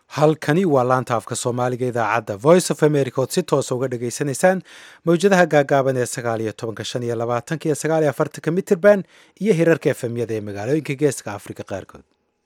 halkani waa laanta afka soomaaliga idaacadda voice of america ood si toosa uga dhageysanaysaan mawjadaha gaagaaban ee sagaal iyo tobanka shan iyo labaatanka iyo sagaal iyo afartanka mitirban iyo hirarka efemyada ee magaalooyinka geeska afrika qaarkood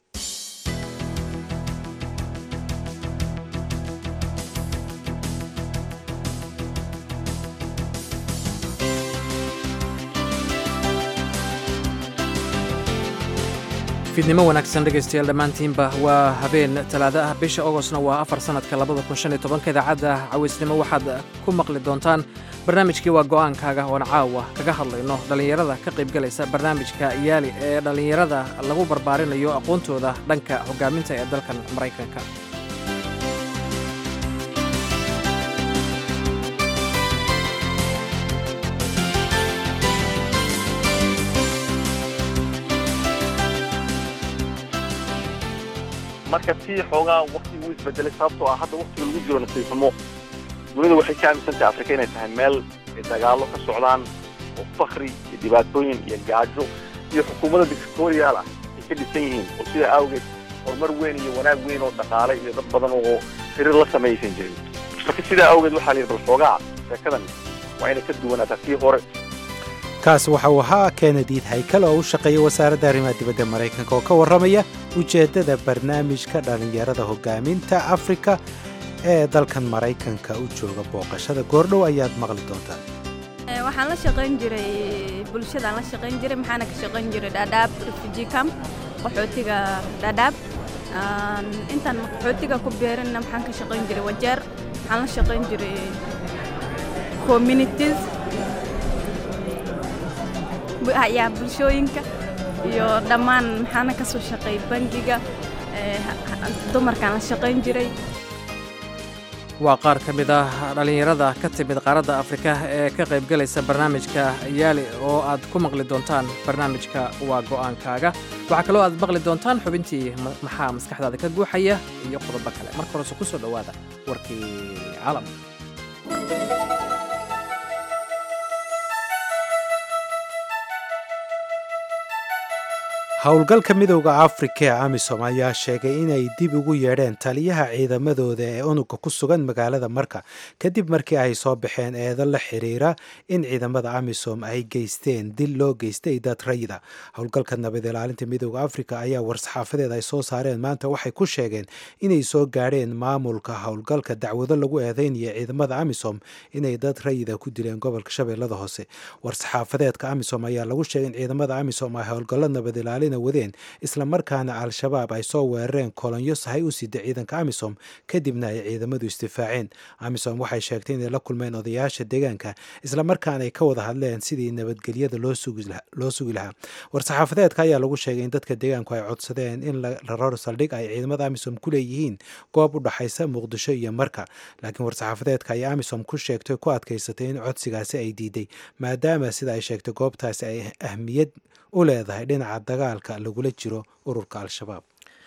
fiidnimo wanaagsan dhegaystayaal dhammaantiinba waa habeen talaado ah bisha ogostna waa afar sannadka labada kun shan iyo tobanka idaacadda cawaysnimo waxaad ku maqli doontaan barnaamijkii waa go'aankaaga oon caawa kaga hadlayno dhallinyarada ka qaybgalaysa barnaamijka yaali ee dhallinyarada lagu barbaarinayo aqoontooda dhanka hoggaaminta ee dalkan maraykanka marka si xoogaa waktigu isbedelay sababtoo ah hadda waktiga lagu jiro nasiifnimo dunida waxay ka aaminsantahay afrika inay tahay meel ay dagaallo ka socdaan oo fakri iyo dhibaatooyin iyo gaajo iyo xukuumadda dictatorial ah ay ka dhisan yihiin oo sidaa awgeed horumar weyn iyo wanaag weyn oo dhaqaale iyo dad badan oo xiriir la sameeyaysan jirin marka sidaa awgeed waxaa la yidhi bal xoogaa sheekadan waa inay ka duwanaataa tii hore kaas waxa uu ahaa kenediid haykal oo u shaqeeya wasaaradda arrimaha dibadda maraykanka oo ka warramaya ujeeddada barnaamijka dhallinyarada hoggaaminta afrika ee dalkan maraykanka u jooga booqashada goordhow ayaad maqli doontaan waxaan la shaqayn jiray bulshadaan la shaqayn jiray maxaana ka shaqayn jiray dhaadhaab refugee camp qaxootiga dhaadhaab intaan qaxootiga ku beerinna maxaan ka shaqayn jiray wajeer waxaan la shaqayn jiray communities yaa bulshooyinka iyo dhammaan maxaana ka soo shaqeey bangiga dumarkaan la shaqayn jiray waa qaar ka mid ah dhallinyarada ka timid qaaradda afrika ee ka qaybgalaysa barnaamijka yaali oo aad ku maqli doontaan barnaamijka waa go'aankaaga waxaa kaloo aad maqli doontaan xubintii maxaa maskaxdaada ka guuxaya iyo qodobo kale marka horese ku soo dhowaada warkii caalam howlgalka midowda afrika ee amisom ayaa sheegay inay dib ugu yeedheen taliyaha ciidamadooda ee unuga ku sugan magaalada marka kadib markii ay soo baxeen eedo la xiriira in ciidamada amisom ay geysteen dil loo geystay dad rayida howlgalka nabad ilaalinta midowda afrika ayaa war-saxaafadeed ay soo saareen maanta waxay ku sheegeen inay soo gaadheen maamulka howlgalka dacwado lagu eedeynaya ciidamada amisom inay dad rayida ku dileen gobolka shabeellada hoose war-saxaafadeedka amisom ayaa lagu sheegay in ciidamada amisom ay howlgallo nabad ilaalin wadeen isla markaana al-shabaab ay soo weerareen kolonyo sahay u sida ciidanka amisom kadibna ay ciidamadu istifaaceen amisom waxay sheegtay inay la kulmeen odayaasha deegaanka isla markaana ay ka wada hadleen sidii nabadgelyada loo sugi lahaa war-saxaafadeedka ayaa lagu sheegay in dadka deegaanku ay codsadeen in la raro saldhig ay ciidamada amisom ku leeyihiin goob u dhaxaysa muqdisho iyo marka laakiin war-saxaafadeedka ayaa amisom ku sheegtay ku adkaysatay in codsigaasi ay diiday maadaama sida ay sheegtay goobtaasi ay ahmiyad u leedahay dhinaca dagaalka lagula jiro ururka al-shabaab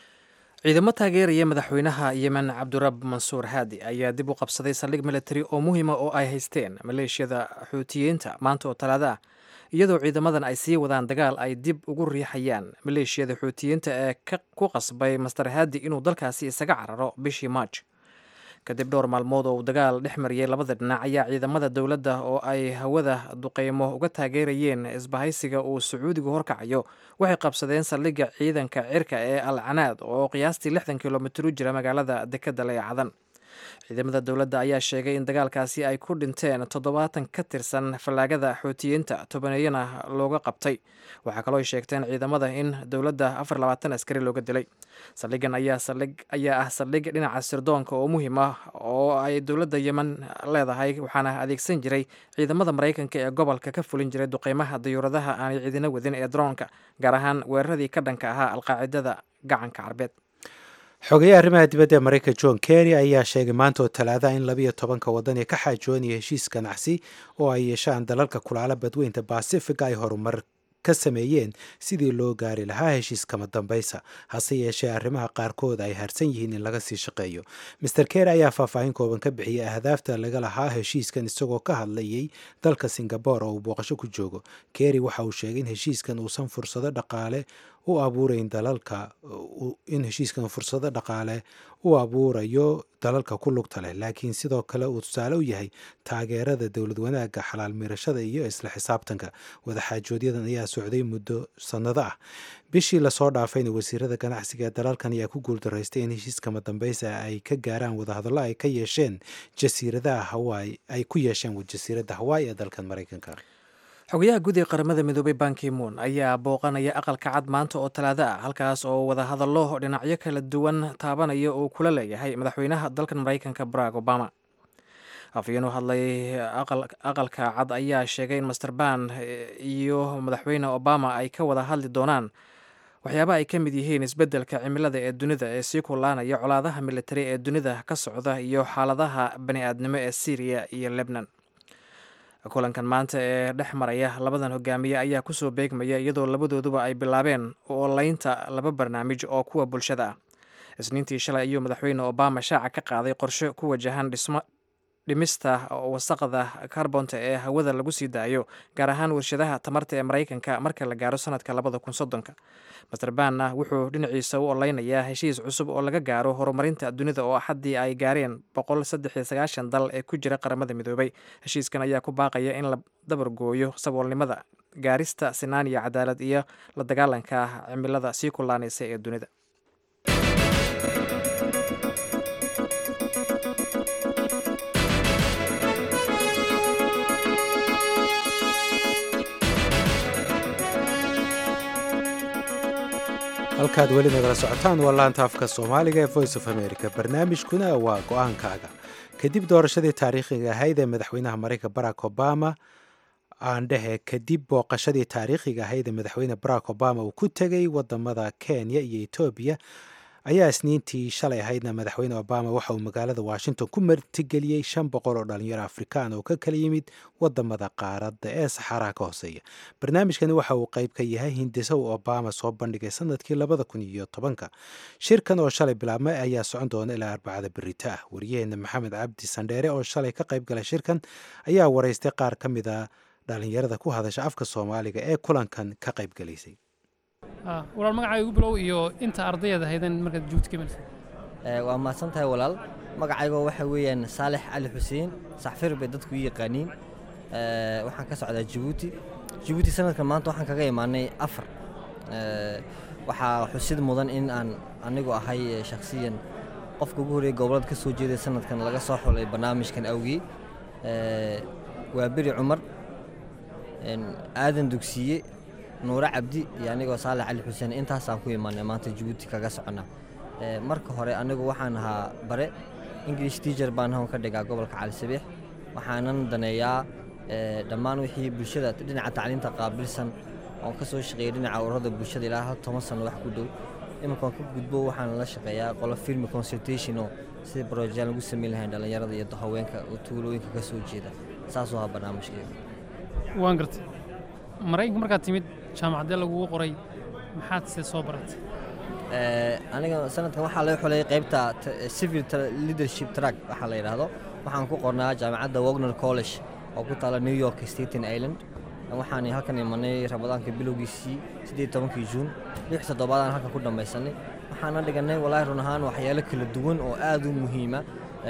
ciidamo taageeraya madaxweynaha yemen cabdirab mansuur haadi ayaa dib u qabsaday saldhig militari oo muhiima oo ay haysteen maleeshiyada xuutiyiinta maanta oo talaada ah iyadoo ciidamadan ay sii wadaan dagaal ay dib ugu riixayaan maleeshiyada xuutiyiinta ee ku qasbay master haadi inuu dalkaasi isaga cararo bishii maaj kadib dhowr maalmood oo uu dagaal dhex mariyey labada dhinac ayaa ciidamada dowladda oo ay hawada duqeymo uga taageerayeen isbahaysiga uu sacuudigu horkacayo waxay qabsadeen saldhigga ciidanka cirka ee al canaad oo qiyaastii lixdan kilomitir u jira magaalada dekedda leecadan ciidamada dowladda ayaa sheegay in dagaalkaasi ay ku dhinteen toddobaatan ka tirsan fallaagada xuutiyiinta tobaneeyana looga qabtay waxaa kaloo ay sheegteen ciidamada in dowladda afar labaatan askari looga dilay saldhigan ayaa saldhig ayaa ah saldhig dhinaca sirdoonka oo muhiim ah oo ay dowladda yemen leedahay waxaana adeegsan jiray ciidamada maraykanka ee gobolka ka fulin jiray duqeymaha dayuuradaha aanay ciidina wadin ee droonka gaar ahaan weeraradii ka dhanka ahaa alqaacidada gacanka carbeed xogeyaha arrimaha dibadda ee maraykanka john kerry ayaa sheegay maanta oo talaadaha in labiyo tobanka waddan ee ka xaajoonaya heshiis ganacsi oo ay yeeshaan dalalka kulaala badweynta basifiga ay horumar ka sameeyeen sidii loo gaari lahaa heshiis kama dambaysa hase yeeshee arrimaha qaarkood ay harsan yihiin in laga sii shaqeeyo master ker ayaa faahfaahin kooban ka bixiyay ahdaafta laga lahaa heshiiskan isagoo ka hadlayay dalka singabore oo uu booqasho ku joogo kerry waxa uu sheegay in heshiiskan uusan fursado dhaqaale u abuurayn dalalka in heshiiskan fursado dhaqaale u abuurayo dalalka ku lugta leh laakiin sidoo kale uu tusaale u yahay taageerada dowlad wanaagga xalaal miirashada iyo isla xisaabtanka wadaxaajoodyadan ayaa socday muddo sannado ah bishii lasoo dhaafayna wasiirada ganacsiga ee dalalkan ayaa ku guuldaraystay in heshiiskama dambaysa ay ka gaaraan wadahadallo ay ka yeesheen jasiiradaha hawaii ay ku yeesheen jasiiradda hawaii ee dalkan maraykanka xogayaha guud ee qaramada midoobay bankimuun ayaa booqanaya aqalka cad maanta oo talaado ah halkaas oo wadahadallo dhinacyo kala duwan taabanaya uu kula leeyahay madaxweynaha dalkan maraykanka barack obama afhayeen u hadlay aqalka cad ayaa sheegay in master ban iyo madaxweyne obama ay ka wada hadli doonaan waxyaaba ay ka mid yihiin isbeddelka cimilada ee dunida ee sii kulaanaya colaadaha militari ee dunida ka socda iyo xaaladaha bani aadnimo ee syriya iyo lebnan kulankan maanta ee dhex maraya labadan hogaamiye ayaa kusoo beegmaya iyadoo labadooduba ay bilaabeen olaynta laba barnaamij oo kuwa bulshada ah isniintii shalay ayuu madaxweyne obama shaaca ka qaaday qorshe ku wajahan dhismo dhimista wasaqda karbonta ee hawada lagu sii daayo gaar ahaan warshadaha tamarta ee maraykanka marka la gaaro sanadka labada kun soddonka master banna wuxuu dhinaciisa u oleynayaa heshiis cusub oo laga gaaro horumarinta dunida oo axaddii ay gaareen boqol saddex iyo sagaashan dal ee ku jira qaramada midoobay heshiiskan ayaa ku baaqaya in la dabargooyo saboolnimada gaarista sinaan iyo cadaalad iyo la dagaalanka cimilada sii kulaanaysa ee dunida halkaad weli nagala socotaan waa laanta afka soomaaliga ee voice of america barnaamijkuna waa go-aankaaga kadib doorashadii taariikhiga ahayd ee madaxweynaha maraykanka barack obama aan dhehe kadib booqashadii taariikhiga ahayd ee madaxweyne barack obama uu ku tegay wadamada kenya iyo etoobiya ayaa isniintii shalay ahaydna madaxweyne obama waxa uu magaalada washington ku martigeliyey shan boqol oo dhalinyaro afrikaan oo ka kala yimid wadamada qaaradda ee saxaaraha ka hooseeya barnaamijkani waxa uu qayb ka yahay hindisa uu obama soo bandhigay sanadkii labada kun iyo tobanka shirkan oo shalay bilaabmay ayaa socon doona ilaa arbacada berita ah wariyaheena maxamed cabdi sandheere oo shalay ka qayb galay shirkan ayaa waraystay qaar ka mid a dhalinyarada ku hadasha afka soomaaliga ee kulankan ka qayb galaysay walaal magacaaga igu bilow iyo inta ardayad ahaydan markaad joogta ka melsa waa mahadsan tahay walaal magacaygoo waxa weeyaan saalex cali xuseen saxfir bay dadku u yaqaaniin waxaan ka socdaa jabuuti jabuuti sanadkan maanta waxaan kaga imaanay afar waxaa xusid mudan in aan anigu ahay shakhsiyan qofka ugu horreeya gobolada ka soo jeeday sanadkan laga soo xulay barnaamijkan awgii waa beri cumar aadan dugsiye nuure cabdi iyo anigoo saalex cali xuseen intaasaan ku imaanay maanta jabuuti kaga soconnaa marka hore anigu waxaan ahaa bare english teacher baan hawn ka dhigaa gobolka cali sabiix waxaanan daneeyaa dhammaan wixii bulshada dhinaca tacliinta qaabilsan oon ka soo shaqeeyay dhinaca ururada bulshada ilaa hal toban sano wax ku dhow iminkaan ka gudbo waxaan la shaqeeyaa qolo filmi consultation oo sida brojaan lagu samayn lahayn dhallinyarada iyo haweenka oo tuulooyinka ka soo jeeda saasuu ahaa barnaamijkeeda waan gartay maraykanka markaad timid jaamacaddee lagugu qoray maxaad se soo baratay aniga sanadkan waxaa laga xulay qaybta civil leadership track waxaa la yidhaahdo waxaan ku qornaa jaamacadda wagner college oo ku taala new york staten island waxaan halkan imanay ramadaanka bilowgiisii siddeed tobankii juun lix toddobaadaan halkan ku dhammaysanay waxaana dhiganay walaahi run ahaan waxyaalo kala duwan oo aad u muhiima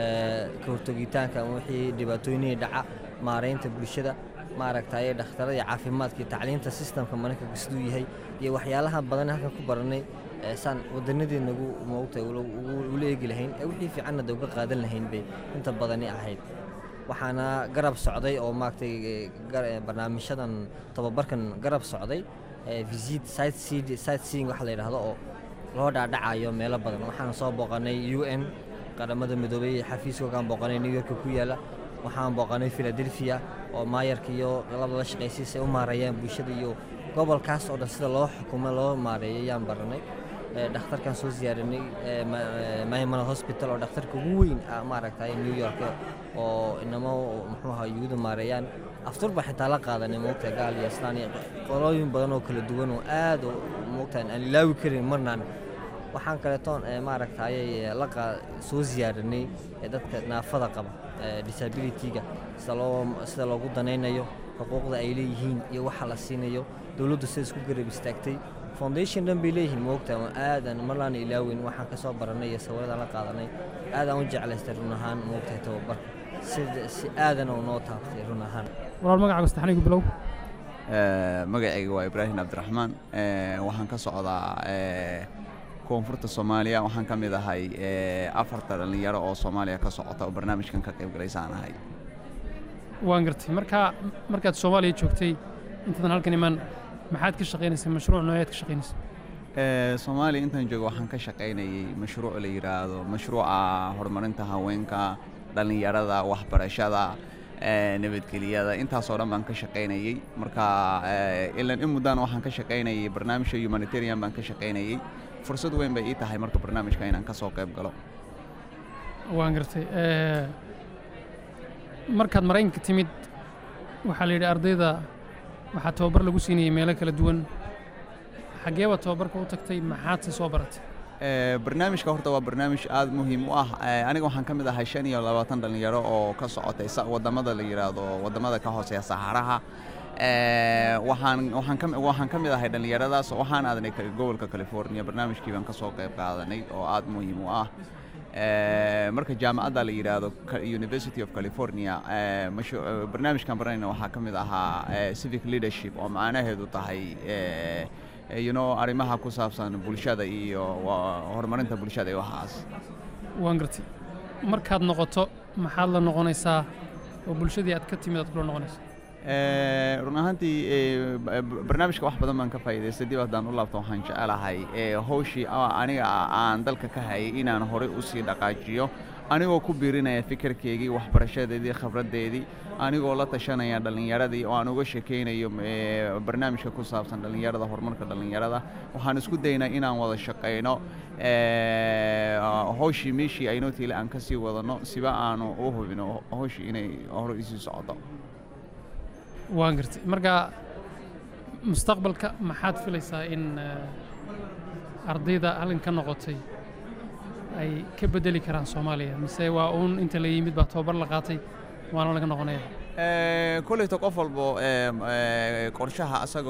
ka hortogitaanka wixii dhibaatooyinihii dhaca maaraynta bulshada maaragtay dhakhtarada iyo caafimaadka iyo tacliinta sistamka maraykanka siduu yahay iyo waxyaalaha badan halkan ku baranay saan wadanadeednagu moogtay ula eegi lahayn ee wixii fiicanna de uga qaadan lahayn bay inta badani ahayd waxaana garab socday oo maaragtay barnaamijyadan tababarkan garab socday visit site seeing waxa la yidhaahdo oo loo dhaadhacayo meelo badan waxaan soo booqanay u n qaramada midoobay xafiiskoogaan booqanay new york ku yaala waxaan booqanay philadelphia oo maayarka iyo labada shaqaysiisay u maareeyaan bulshada iyo gobolkaas oo dhan sida loo xukumo loo maareeyo ayaan baranay dhakhtarkan soo ziyaarinay maymana hospital oo dhakhtarka ugu weyn maaragtay new york oo inamo muxuu ahaa yuhuda maareeyaan aftur baa xitaa la qaadanay moogta gaal iyo islaan iyo qolooyin badan oo kala duwan oo aad moogta aan ilaawi karin marnaan waxaan kaleetoon maaragtay la soo ziyaarinay dadka naafada qaba disabilityga sida loo sida loogu danaynayo xuquuqda ay leeyihiin iyo waxa la siinayo dowladdu sida isku garab istaagtay foundation dhan bay leeyihiin moogta aadan marlaana ilaawin waxaan ka soo barannay iyo sawirradaan la qaadanay aadaan u jeclaystay run ahaan moogtahay tababarka sida si aadan oo noo taabtay run ahaan walaal magacaaga saddexnigu bilow magacayga waa ibraahim cabdiraxmaan waxaan ka socdaa koonfurta soomaaliya waxaan ka mid ahay afarta dhallinyaro oo soomaaliya ka socota oo barnaamijkan ka qayb galaysaan ahay waan gartay markaa markaad soomaaliya joogtay intaadan halkan iman maxaad ka shaqaynaysay mashruuc nooyaad ka shaqaynaysay soomaaliya intaan joogo waxaan ka shaqaynayay mashruuc la yidhaahdo mashruuca horumarinta haweenka dhallinyarada waxbarashada nabadgeliyada intaasoo dhan baan ka shaqaynayey marka ilan in muddaan waxaan ka shaqaynayay barnaamijka humanitarian baan ka shaqaynayey fursad weyn bay ii tahay marka barnaamijka inaan ka soo qayb galo waan gartay markaad maraykanka timid waxaa la yidhi ardayda waxaa tababar lagu siinayay meelo kala duwan xaggee baad tababarka u tagtay maxaadse soo baratay barnaamijka horta waa barnaamij aad muhiim u ah aniga waxaan ka mid ahay shan iyo labaatan dhallinyaro oo ka socotay wadamada la yidhaahdo wadamada ka hooseeya saxaraha waxaan waxaan ka waxaan ka mid ahay dhallinyaradaas waxaan aadnay gobolka california barnaamijkii baan ka soo qayb qaadanay oo aad muhiim u ah marka jaamacadda la yidhaahdo university of california barnaamijkan baranayna waxaa ka mid ahaa civic leadership oo macnaheedu tahay you know arrimaha ku saabsan bulshada iyo horumarinta bulshada iyo waxaas waan gartay markaad noqoto maxaad la noqonaysaa oo bulshadii aad ka timid aad kula noqonaysaa run ahaantii barnaamijka wax badan baan ka faa'iidaystay dib haddaan u laabto waxaan jecelahay hawshii aniga aan dalka ka hayay inaan horey u sii dhaqaajiyo anigoo ku biirinaya fikirkeygii waxbarashadeedii khibraddeedii anigoo la tashanaya dhallinyaradii oo aan uga sheekaynayo barnaamijka ku saabsan dhallinyarada horumarka dhallinyarada waxaan isku daynaa inaan wada shaqayno hawshii meeshii aynoo tiile aan ka sii wadanno siba aanu u hubino hawshii inay hore isii socoto waan gartay marka mustaqbalka maxaad filaysaa in ardayda halkan ka noqotay ay ka beddeli karaan soomaaliya mise waa uun inta la yimid baa tababar la qaatay waana laga noqonaya koleyta qof walbo qorshaha asaga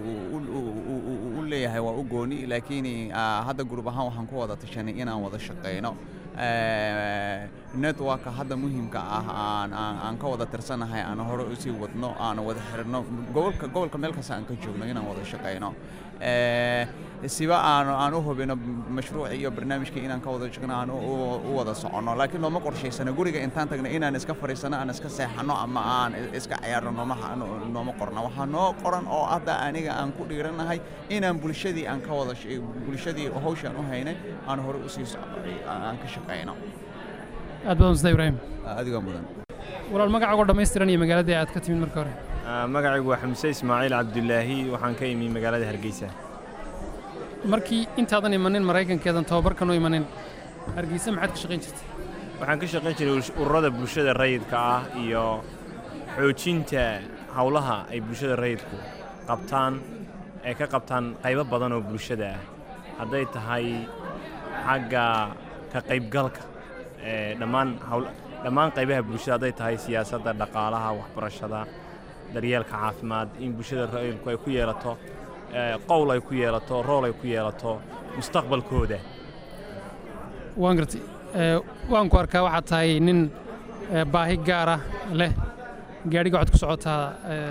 u leeyahay waa u gooni laakiin hadda gurub ahaan waxaan ku wada tashanay inaan wada shaqayno networka hadda muhiimka ah aan aan ka wada tirsanahay aan hore usii wadno aan wada xirno gobolka gobolka meel kasta aan ka joogno inaan wada shaqayno siba aan aan u hubino mashruuci iyo barnaamijkii inaan ka wada shaqno aan u wada soconno laakiin looma qorshaysano guriga intaan tagna inaan iska fadhiisano aan iska seexano ama aan iska ciyaarno nooma nooma qorna waxaa noo qoran oo hadda aniga aan ku dhiiranahay inaan bulshadii aan ka wada bulshadii hawshaan u haynay aan hore usii socno aan ka shaqayno aad badan ustaad ibraahim adigaa mudan walaal magacaago dhammaystiran iyo magaaladii aad ka timid marka hore magacaygu waa xamse ismaaciil cabdulaahi waxaan ka imi magaalada hargeysa markii intaadan imanin maraykankeedan tababarkan u imanin hargeysa maxaad ka shaqayn jirtay waxaan ka shaqayn jiray ururada bulshada rayidka ah iyo xoojinta howlaha ay bulshada rayidku qabtaan ay ka qabtaan qaybo badan oo bulshada ah hadday tahay xagga ka qaybgalka dhammaan dhammaan qaybaha bulshada hadday tahay siyaasadda dhaqaalaha waxbarashada daryeelka caafimaad in bulshada rayidku ay ku yeelato qowl ay ku yeelato rool ay ku yeelato mustaqbalkooda waan gartay waan ku arkaa waxaad tahay nin baahi gaara leh gaadhiga waxaad ku socotaa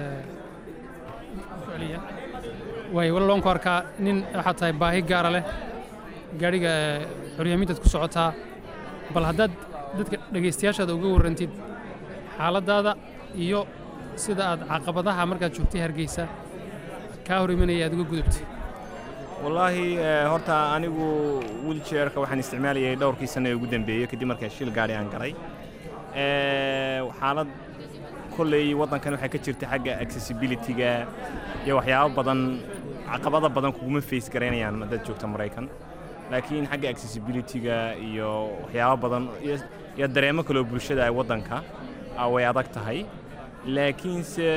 waay walaal waan ku arkaa nin waxaad tahay baahi gaara leh gaadhiga xoryaamiintaad ku socotaa bal haddaad dadka dhegaystayaashaada uga warrantid xaaladdaada iyo sida aad caqabadaha markaad joogtay hargeysa kaa hor imanaya aad uga gudubtay wallaahi horta anigu wiljeerka waxaan isticmaalayay dhowrkii sanno ee ugu dambeeyey kadib markaa shil gaadhi aan galay xaalad kolley waddankan waxay ka jirta xagga accessibilityga iyo waxyaabo badan caqabada badan kuguma face garaynayaan haddaad joogta maraykan laakiin xagga accessibilityga iyo waxyaabo badan iyo dareemo kaloo bulshada ay waddanka way adag tahay laakiinse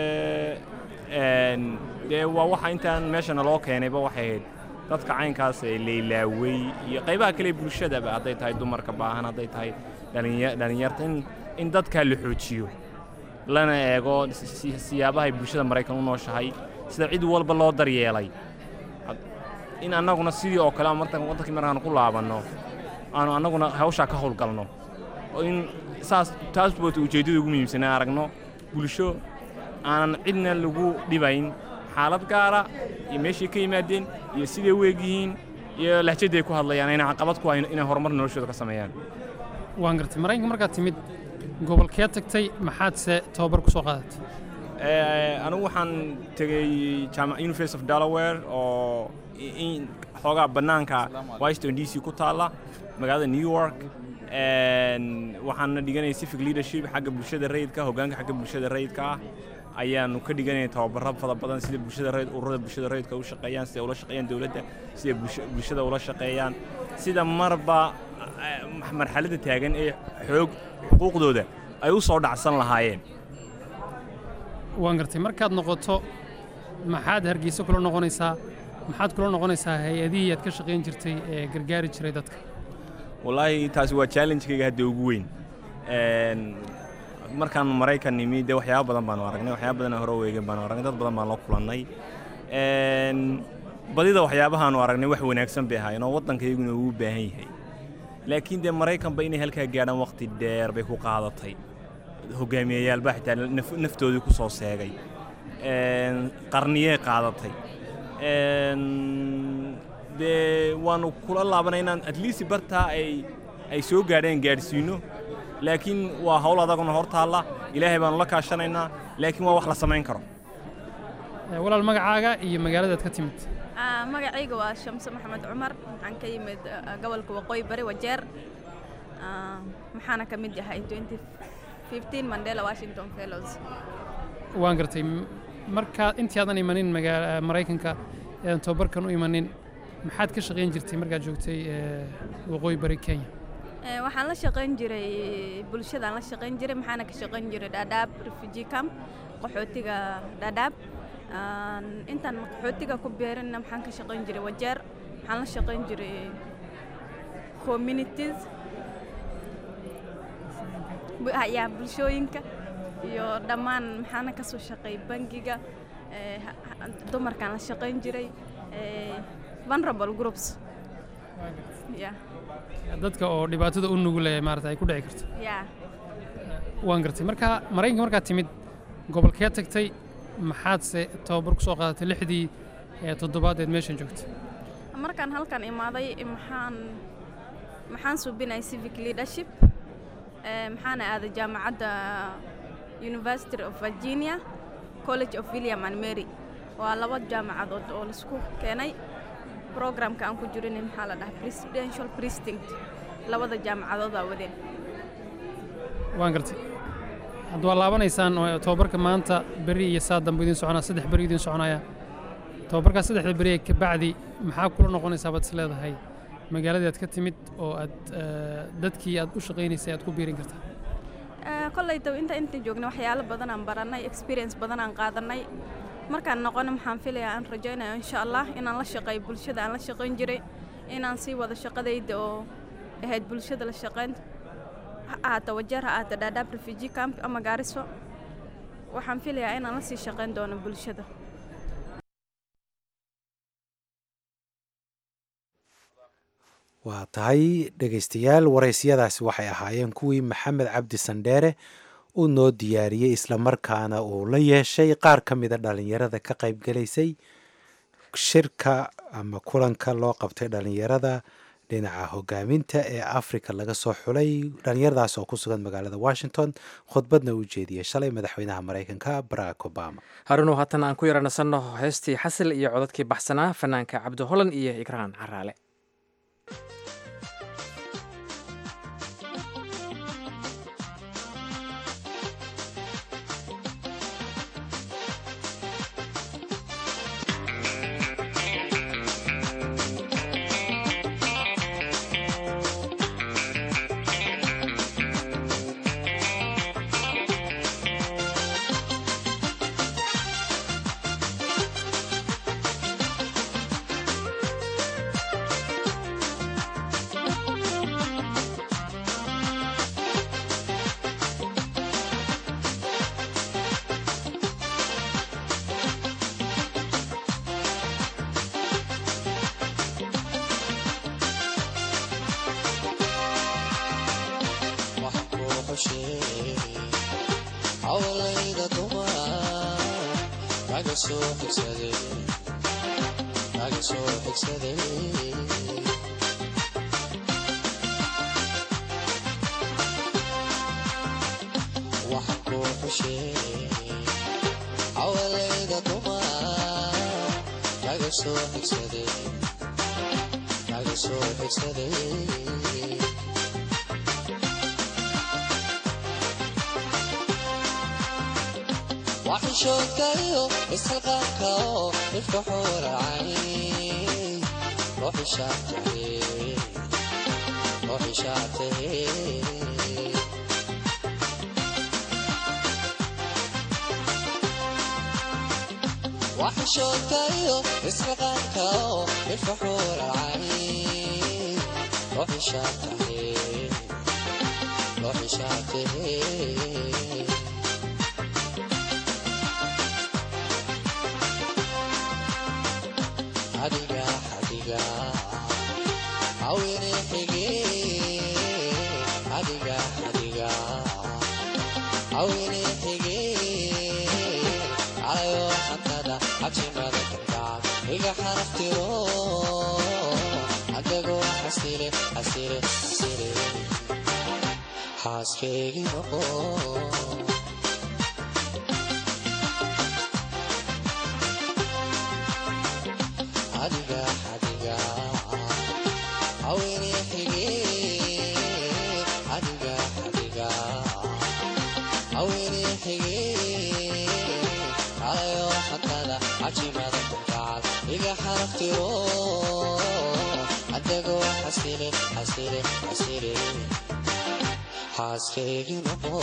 dee waa waxa intaan meesha naloo keenayba waxay ahayd dadka caynkaas ee laylaawey iyo qaybaha kale bulshadaba hadday tahay dumarka baahan hadday tahay dhallinyarta in dadkaa la xoojiyo lana eego siyaabahay bulshada maraykan u nooshahay sida cid walba loo daryeelay in annaguna sidii oo kale markan waddankii markaanu ku laabanno aanu annaguna hawshaa ka howlgalno oo in saas taas boota ujeeddada ugu muhiimsanaa aragno bulsho aanan cidna lagu dhibayn xaalad gaara iyo meeshay ka yimaadeen iyo siday u egyihiin iyo lahjadday ku hadlayaan ayna caqabad ku hayn inay horumar noloshooda ka sameeyaan waan gartay maraykanka markaad timid gobolkee tagtay maxaadse tababar ku soo qaadatay anigu waxaan tegey jaamac university of delaware oo in xoogaa bannaanka washington d c ku taalla magaalada new york waxaana dhiganaya civic leadership xagga bulshada rayidka hoggaanka xagga bulshada rayidka ah ayaanu ka dhiganaya tababaro fara badan sida bulshada rayid ururada bulshada rayidka u shaqeeyaan sida ula shaqeeyaan dowladda sida bulshada ula shaqeeyaan sida marba marxaladda taagan ee xoog xuquuqdooda ay u soo dhacsan lahaayeen waan gartay markaad noqoto maxaad hargeysa kula noqonaysaa maxaad kula noqonaysaa hay-adihii aad ka shaqayn jirtay ee gargaari jiray dadka wallaahi taasi waa challengekayga hadda ugu weyn markaan maraykan nimi dee waxyaaba badan baanu aragnay waxyaaba badan hore weegen baanu aragnay dad badan baan la kulannay badida waxyaabahaanu aragnay wax wanaagsan bay ahaayeen oo waddankayguna uu baahan yahay laakiin dee maraykanba inay halkaa gaadhaan waqti dheer bay ku qaadatay hogaamiyayaalba xitaa naftoodii ku soo seegay qarniyey qaadatay dee waannu kula laabanay inaan at least bartaa ay ay soo gaadheen gaadhsiinno laakiin waa hawl adaguna hor taalla ilaahay baannu la kaashanaynaa laakiin waa wax la samayn karo walaal magacaaga iyo magaaladaad ka timid magacayga waa shamse maxamed cumar waxaan ka yimid gobolka waqooyi bari wajeer maxaana ka mid yahay mandela washington fellows waan gartay markaa intii aadan imanin maraykanka eedan tababarkan u imanin maxaad ka shaqayn jirtay markaad joogtay waqooyi bari kenya waxaan la shaqayn jiray bulshadaan la shaqayn jiray maxaana ka shaqayn jiray dhadhaab refugee camp qaxootiga dhadhaab intaan qaxootiga ku beerinna maxaan ka shaqayn jiray wajeer waxaan la shaqayn jiray communities yaa bulshooyinka iyo dhammaan maxaana ka soo shaqeey bangiga dumarkaan la shaqayn jiray vulnerable groups dadka oo dhibaatada u nugule maarata ay ku dhici karto waan gartay marka maraykanka markaad timid gobolkee tagtay maxaadse tababar ku soo qaadatay lixdii toddobaad eed meeshan joogtay markaan halkan imaaday maxaan maxaan suubinay civic leadership maxaana aaday jaamacadda university of virginia college of william and mary waa laba jaamacadood oo laisku keenay programka aan ku jirin maxaa la dhahaa presidential precinct labada jaamacadoodaa wadeen waan gartay hadda waa laabanaysaan tababarka maanta beri iyo saa dambe idiin soconaa saddex beri idiin soconaya tababarkaas saddexda beri ee kabacdi maxaa kula noqonaysaa baad is leedahay magaaladii aad ka timid oo aad dadkii aad u shaqaynaysay aad ku biirin kartaa kollayta inta inta joogna waxyaalo badan aan barannay experience badan aan qaadanay markaan noqono maxaan filayaa aan rajaynaya insha allah inaan la shaqeeyo bulshada aan la shaqayn jiray inaan sii wado shaqadayda oo ahayd bulshada la shaqayn ha ahaato wajeer ha ahaato dhaadhaab refugee camp ama gaariso waxaan filayaa inaan la sii shaqayn doono bulshada waa tahay dhegaystayaal waraysyadaasi waxay ahaayeen kuwii maxamed cabdi sandheere uu noo diyaariyey islamarkaana uu la yeeshay qaar ka mida dhallinyarada ka qaybgalaysay shirka ama kulanka loo qabtay dhallinyarada dhinaca hogaaminta ee africa laga soo xulay dhallinyaradaas oo ku sugan magaalada washington khudbadna uu jeediyey shalay madaxweynaha maraykanka barack obama harunow haatan aan ku yara nasanno heestii xasil iyo codadkii baxsanaa fanaanka cabdi holan iyo igraan caraale Thank naga soo xigsaday naga soo xigsaday waxaan kuu xusheeyey cawalayda dumar naga soo xigsaday naga soo xigsaday waxishoodkayo isxilqaanka oo ifka xuuracay ruuxishaatahe ruuxishaatahe waxishoodkayo isxilqaanka oo ifka xuuracay ruuxishaatahe ruuxishaatahe adiga adiga awene xige adiga adiga awene xige calayo xantada xajimada kalgacal iga xaraftiro adagoo xasile xasile xasile xaaskeygi noqo adiga adiga awene xige adiga adiga awene xige calayo xantada cajimada kalgacal iga xaraftiro adagoo xasile xasile xasile xaaskeygi noqo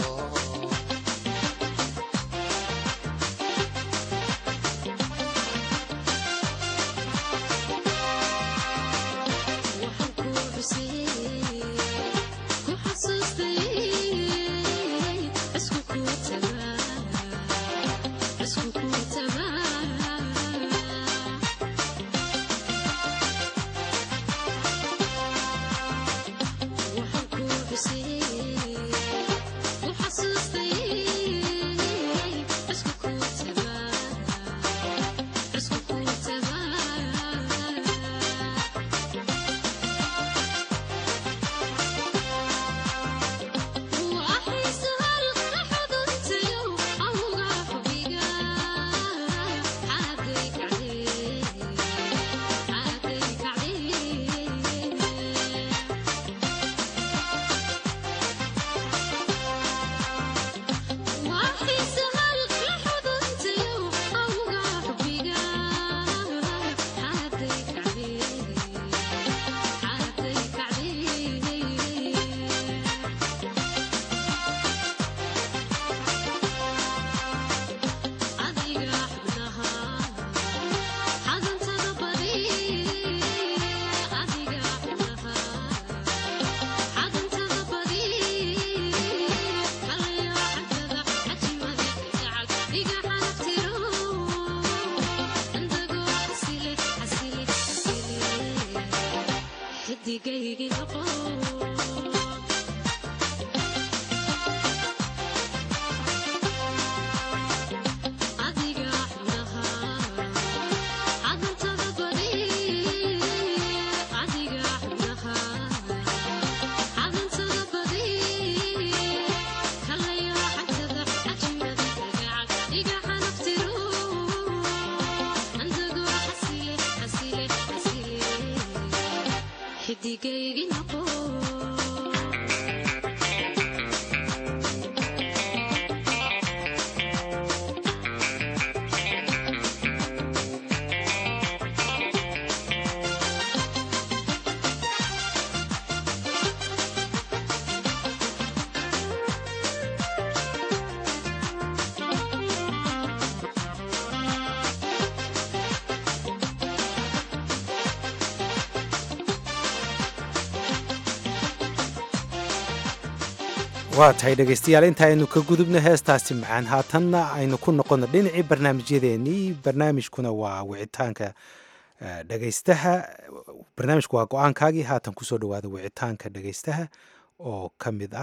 waa tahay dhegaystayaal inta aynu ka gudubno heestaasi macaan haatanna aynu ku noqonno dhinacii barnaamijyadeennii barnaamijkuna waa wicitaanka dhegaystaha barnaamijku waa go-aankaagii haatan kusoo dhawaada wicitaanka dhegaystaha oo ka mid ah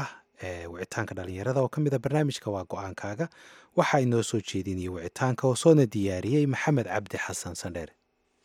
ee wicitaanka dhalinyarada oo ka mid a barnaamijka waa go-aankaaga waxaa inoo soo jeedinaya wicitaanka oo soona diyaariyey maxamed cabdi xasan sandheere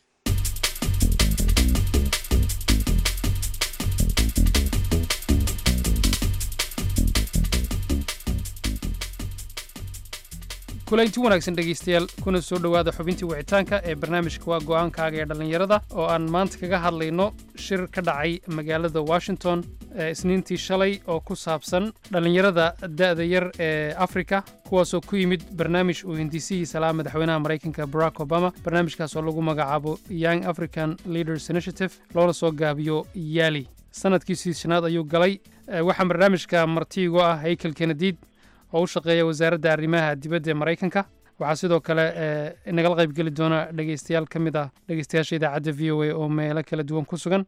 kulaynti wanaagsan dhegaystayaal kuna soo dhowaada xubintii wicitaanka ee barnaamijka waa go'aankaaga ee dhallinyarada oo aan maanta kaga hadlayno shir ka dhacay magaalada washington ee isniintii shalay oo ku saabsan dhallinyarada da'da yar ee afrika kuwaasoo ku yimid barnaamij uu hindisihiisa lahaa madaxweynaha maraykanka barack obama barnaamijkaas oo lagu magacaabo young african leaders initiative loona soo gaabiyo yaali sanadkiisii shanaad ayuu galay waxaa barnaamijka martiigu ah haykel kenediid oo u shaqeeya wasaaradda arrimaha dibadda ee maraykanka waxaa sidoo kale nagala qaybgeli doona dhegeystayaal ka mid ah dhegeystayaasha idaacadda v o a oo meelo kala duwan ku sugan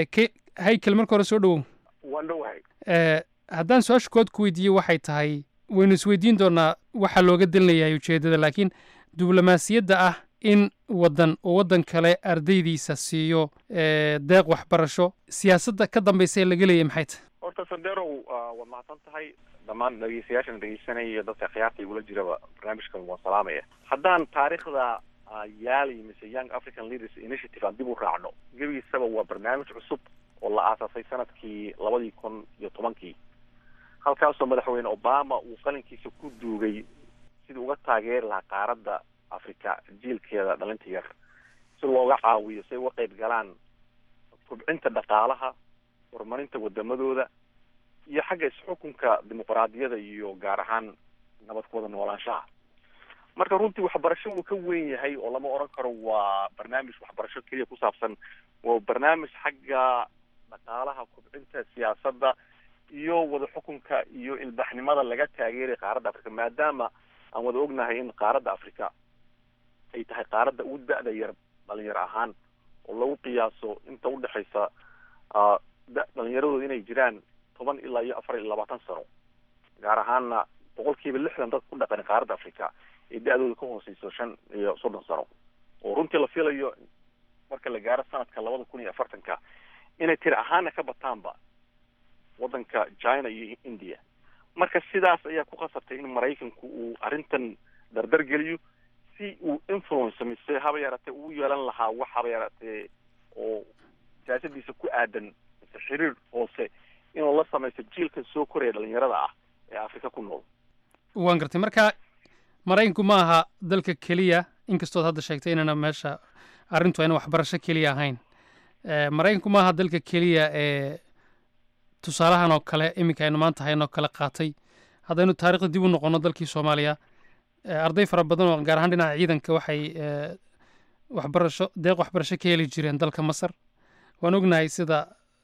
haykel marka hore soo dhowow waan dhowahay haddaan su-aasha kood ku weydiiye waxay tahay waynu isweydiin doonaa waxaa looga dalinayahay ujeeddada laakiin diblomaasiyadda ah in waddan oo waddan kale ardaydiisa siiyo deeq waxbarasho siyaasadda ka dambaysa ee laga leeyahy maxay tahay horta sanderow waad mahadsan tahay dhammaan dhegeystayaashan dhegeysanaya iyo dadka khiyaarta igula jiraba barnaamijkan waan salaamaya haddaan taariikhda yaali mise young african leaders initiative aan dib u raacno gebigiisaba waa barnaamij cusub oo la aasaasay sanadkii labadii kun iyo tobankii halkaasoo madaxweyne obama uu qalinkiisa ku duugay sidii uga taageeri lahaa qaaradda africa jiilkeeda dhalinta yar si looga caawiyo si ay uga qayb galaan kobcinta dhaqaalaha horumarinta wadamadooda iyo xagga isxukunka dimuqraadiyada iyo gaar ahaan nabad ku wada noolaanshaha marka runtii waxbarasho wuu ka weyn yahay oo lama oran karo waa barnaamij waxbarasho keliya ku saabsan waa barnaamij xagga dhaqaalaha kobcinta siyaasadda iyo wada xukunka iyo ilbaxnimada laga taageeray qaaradda africa maadaama aan wada ognahay in qaaradda africa ay tahay qaaradda ugu da-da yar dhalinyaro ahaan oo lagu qiyaaso inta udhexaysa dhalinyaradooda inay jiraan toban ilaa iyo afar iyo labaatan sano gaar ahaanna boqol kiiba lixdan dad ku dhaqan qaaradda africa ee da-dooda ka hooseyso shan iyo soddon sano oo runtii la filayo marka la gaaro sanadka labada kun iyo afartanka inay tiri ahaana ka bataanba waddanka china iyo india marka sidaas ayaa ku qasabtay in maraykanku uu arrintan dardar geliyo si uu influence mise haba yaratee uu yeelan lahaa wax haba yaratee oo siyaasadiisa ku aadan mise xiriir hoose inuu la samaysto jiilka soo koraya dhalinyarada ah ee afrika ku nool waan gartay marka maraykanku ma aha dalka keliya inkastood hadda sheegtay inana meesha arrintu ayna waxbarasho keliya ahayn maraykanku ma aha dalka keliya ee tusaalahan oo kale iminka aynu maanta haynoo kale qaatay haddaynu taarikhda dib u noqonno dalkii soomaaliya arday fara badan oo gaar ahaan dhinaca ciidanka waxay waxbarasho deeq waxbarasho ka heli jireen dalka masar waan ognahay sida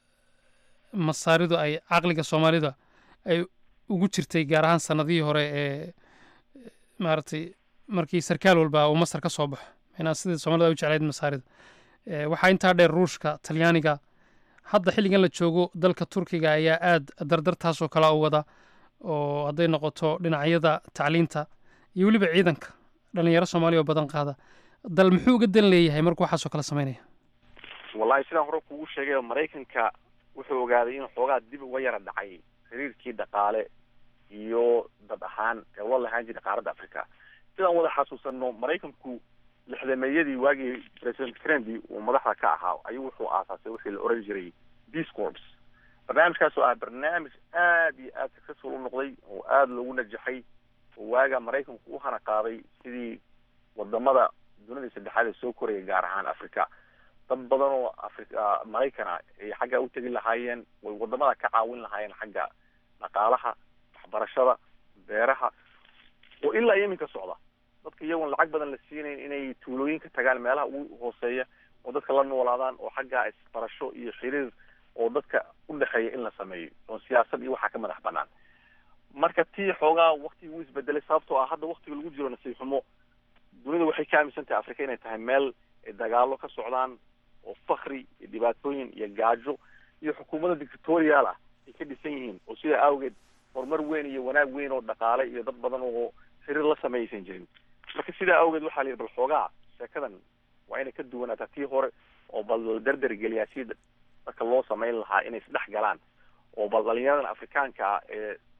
masaaridu ay caqliga soomaalida ay ugu jirtay gaar ahaan sanadihii hore ee maaragtay markii sarkaal walba uu masar ka soo baxo minaa sidii soomaalida ay u jeclayd masaarida waxaa intaa dheer ruushka talyaaniga hadda xilligan la joogo dalka turkiga ayaa aad dardartaasoo kale u wada oo hadday noqoto dhinacyada tacliinta iyo weliba ciidanka dhalinyaro soomaaliya oo badan qaada dal muxuu uga dan leeyahay markuu waxaasoo kale samaynaya wallahi sidaan hore kugu sheegay maraykanka wuxuu ogaaday in xoogaa dib uga yara dhacay xiriirkii dhaqaale iyo dad ahaan ee ula lahaan jiray qaaradda africa sidaan wada xasuusano maraykanku lixdameeyadii waagii president kennedy uu madaxda ka ahaa ayuu wuxuu aasaasay wixii la oran jiray peace corps barnaamijkaas oo ah barnaamij aad iyo aad successful u noqday oo aada loogu najaxay oo waaga maraykanku u hana qaaday sidii wadamada dunida saddexaad ee soo koraya gaar ahaan africa dad badan oo africa maraykan ah ay xagga u tegi lahaayeen way wadamada ka caawin lahaayeen xagga dhaqaalaha waxbarashada beeraha oo ilaa iyo iminka socda dadka iyagoon lacag badan la siinayn inay tuulooyin ka tagaan meelaha ugu hooseeya oo dadka la noolaadaan oo xagga isbarasho iyo xiriir oo dadka u dhexeeya in la sameeyo oo siyaasad iyo waxaa ka madax banaan marka tii xoogaa waktigii wuu isbedelay sababtoo ah hadda waktiga lagu jiro nasiib xumo dunida waxay ka aaminsan tahay africa inay tahay meel ay dagaalo ka socdaan oo fakri iyo dhibaatooyin iyo gaajo iyo xukuumadda dictatorial ah ay ka dhisan yihiin oo sidaa awgeed horumar weyn iyo wanaag weyn oo dhaqaale iyo dad badan oo xiriir la sameeyaysan jirin marka sidaa awgeed waxaa la yidhi bal xoogaa sheekadan waa inay ka duwanaataa tii hore oo bal la dardar geliyaa si dadka loo samayn lahaa inay isdhex galaan oo bal dhalinyaradan afrikaanka ah ee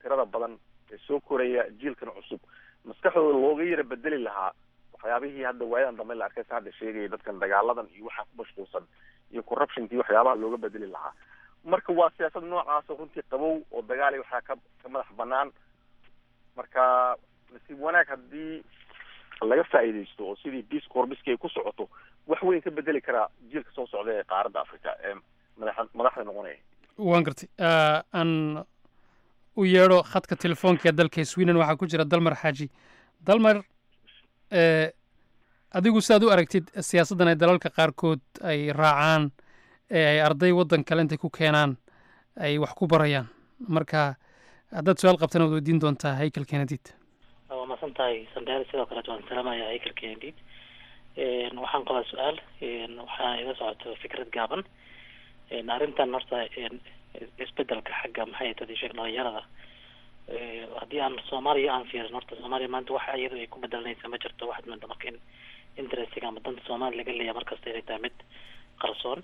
tirada badan ee soo koraya jiilkan cusub maskaxdooda looga yara bedeli lahaa waxyaabihii hadda waayadan dambe la arkay sa hadda sheegaya dadkan dagaaladan iyo waxaa ku mashquulsan iyo corruptionkii waxyaabaha looga bedeli lahaa marka waa siyaasad noocaas oo runtii qabow oo dagaal iyo waxaa ka ka madax banaan marka nasiib wanaag haddii laga faa'iidaysto oo sidii peace corbiski ay ku socoto wax weyn ka bedeli karaa jiilka soo socda ee qaaradda africa ee madaxa madaxda noqonaya waan gartay Ah, aan u yeedho khadka telefoonka ee dalka sweden waxaa ku jira dalmar xaaji dalmar eh, adigu sidaad u aragtid siyaasaddan ay dalalka qaarkood ay raacaan ee ay arday waddan kale intay ku keenaan ay wax ku barayaan marka haddaad su-aal qabtana waad weydiin doontaa haykel kennedid waa masan tahay sandheer sidoo kaleet waan salaamaya haykel kennedy Een, waxaan qabaa su-aal een, waxaa iga socoto fikrad gaaban Een, arrintan horta een, isbedelka xagga maxay tahay sheeg dhalinyarada Ee, haddii aan soomaaliya aan fiirin horta soomaaliya maanta waxa iyadu ay ku bedelanaysa ma jirto waxaad moodaa marka in interestiga ama danta soomaaliya laga leeyahay markasta inay tahay mid qarsoon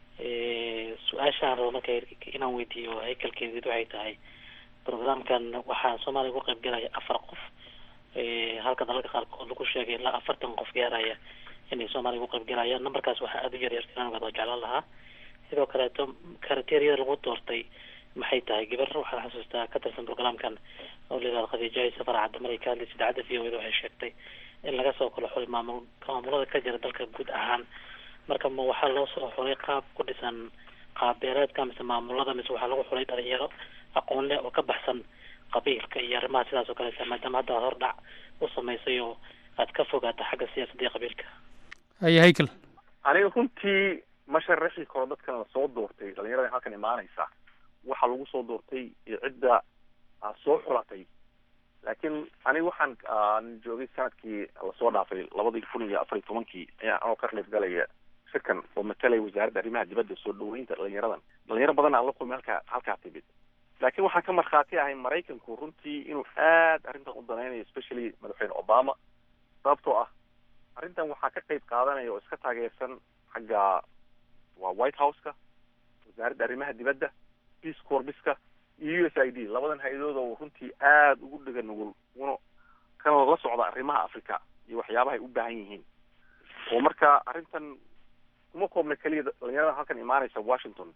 Ee, su-aashaan rabo marka inaan weydiiyo haykalkeedid waxay tahay programkan waxaa soomaaliya uga qayb galaya afar qof Ee, halka dalalka qaarkood lagu sheegay ilaa afartan qof gaaraya inay soomaaliya uga qayb galayaan numberkaas waxaa aada u yaryar inaan ogaado jeclaan lahaa sidoo kaleeto karateeriyada lagu doortay maxay tahay gabar waxaan xasuustaa ka tirsan programkan oo la yidhahdo khadiijahay safar cadda maray ka hadlaysa idaacadda v o da waxay sheegtay in laga soo kala xulay maamul maamulada ka jira dalka guud ahaan marka ma waxaa loo soo xulay qaab ku dhisan qaab beereedka mise maamulada mise waxaa lagu xulay dhalinyaro aqoon leh oo ka baxsan qabiilka iyo arrimaha sidaas oo kaleeta maadaama hadda aad hordhac u samaysay oo aad ka fogaata xagga siyaasadda iyo qabiilka haya haykel aniga runtii ma sharaxi karo dadkan la soo doortay dhalinyarada halkan imaanaysa waxaa lagu soo doortay iyo cidda aad soo xulatay laakiin aniga waxaan aan joogay sanadkii lasoo dhaafay labadii kun iyo afar iyo tobankii ayaa anoo ka qayb galaya shirkan oo matalaya wasaaradda arrimaha dibadda soo dhaweynta dhalinyaradan dhalinyaro badan aan la kulmay halkaa halkaa timid laakiin waxaan ka markhaati ahay maraykanku runtii inuu aad arrintan u danaynayo especially madaxweyne obama sababtoo ah arrintan waxaa ka qayb qaadanaya oo iska taageersan xagga waa white house-ka wasaaradda arrimaha dibadda peace corbiska iyo u s i d labadan hay-adood oo runtii aada ugu dhega nugul una kana la socda arrimaha africa iyo waxyaabaha ay u baahan yihiin oo marka arrintan kuma koobna keliya dhalinyarada halkan imaanaysa washington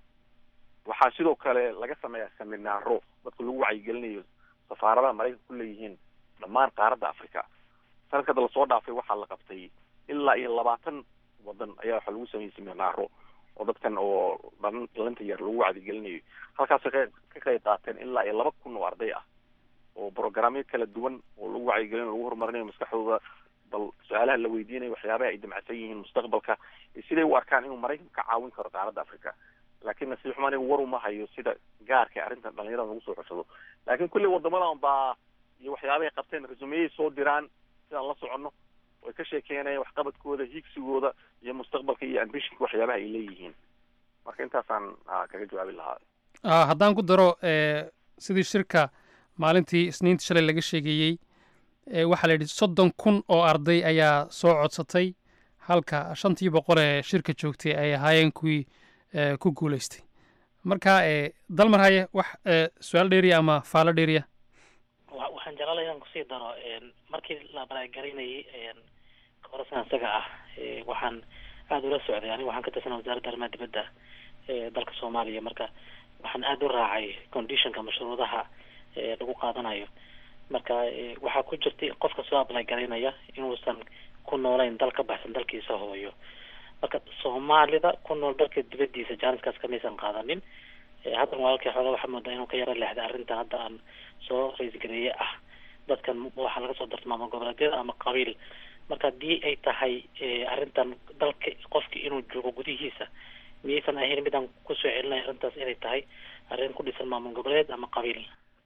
waxaa sidoo kale laga sameeyaa seminaaro dadka lagu wacyigelinayo safaaradaha maraykanka ku leeyihiin dhammaan qaaradda africa sanadka hadda lasoo dhaafay waxaa la qabtay ilaa iyo labaatan wadan ayaa waxaa lagu sameeyey seminaaro oo dadkan oo dhalin dhalinta yar lagu wacdigelinayo halkaasay ka ka qayb qaateen ilaa iyo laba kun oo arday ah oo programyo kala duwan oo lagu wacyigelinayo lagu horumarinayo maskaxdooda bal su-aalaha la weydiinayo waxyaabaha ay damacsan yihiin mustaqbalka iyo siday u arkaan inuu maraykanku ka caawin karo qaaradda africa laakiin nasiib xumo aniga war uma hayo sida gaarka arrintan dhalinyarada lagu soo xushado laakiin kulli wadamadan baa iyo waxyaabahay qabteen resumeyay soo diraan sidaan la soconno way ka sheekeynayaan waxqabadkooda hiigsigooda iyo mustaqbalka iyo ambitionka waxyaabaha ay leeyihiin marka intaasaan ah, kaga jawaabi lahaa Ah, haddaan ku daro eh, sidii shirka maalintii isniinta shalay laga sheegeeyey eh, waxaa la yidhi soddon kun oo arday ayaa soo codsatay halka shantii boqol ee shirka joogtay ay ahaayeen kuwii eh, ku guuleystay marka eh, dalmar haye wax eh, su-aal dheeriya ama faalo dheeriya wa- waxaan jeclaan inaan kusii daro een, markii la baraagarinayay een, korasan isaga ah ee, waxaan aada ula socday aniga waxaan ka tirsanaa wasaaradda arrimaha dibadda ee dalka soomaaliya marka waxaan aada u raacay conditionka mashruudaha ee lagu qaadanayo marka ee, waxaa ku jirtay qofka soo apply garaynaya inuusan ku noolayn dal ka baxsan dalkiisa hooyo marka soomaalida ku nool dalka dibadiisa jaaniskaas kamaysan qaadanin Ee, haddan walaalkii xoogaa waxaa moodaa inuu ka yaro leexday arrintan hadda aan soo raisgareeye ah dadkan waxaa laga soo darta maamul goboleedyada ama qabiil marka haddii ay tahay ee, arrintan dalka qofki inuu joogo gudihiisa miyaysan ahayn midaan kusoo celinaya arrintaas inay tahay arrin ku dhisan maamul goboleed ama qabiil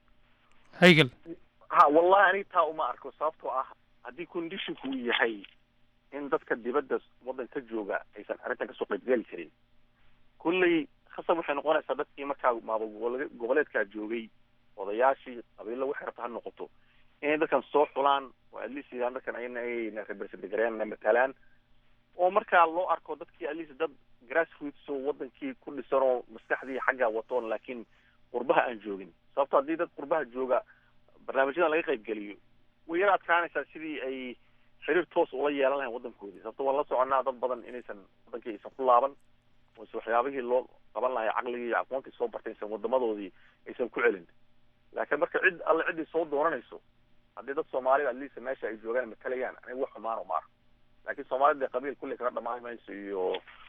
haygel ha wallahi aniga taa uma arko sababtoo ah haddii conditionku uu yahay in dadka dibadda waddanka jooga aysan arrintan kasoo qaybgeli karin kulley khasab waxay noqonaysaa dadkii markaa maamul gobole- goboleedkaa joogay odayaashii qabiilo waxay rabta ha noqoto inay dadkan soo xulaan oo at least yidhahan dadkan ayna ayna represent gareeyaan na matalaan oo markaa loo arko dadkii at least dad grassroots oo wadankii ku dhisan oo maskaxdii xaggaa watoon laakiin qurbaha aan joogin sababto haddii dad qurbaha jooga barnaamijyadan laga qayb geliyo way yara adkaanaysaa sidii ay xiriir toos ula yeelan lahayn waddankoodii sababto waan la soconaa dad badan inaysan waddankii aysan ku laaban ose waxyaabihii loo qaban lahay caqligii iyo aqoontii soo bartay aysan wadamadoodii aysan ku celin laakiin marka cid alle ciddii soo dooranayso haddii dad soomaalida atleast meesha ay joogaan matalayaan aniga wax xumaano ma arko laakiin soomaalida dee qabiil kulli kaga dhamaan mayso iyo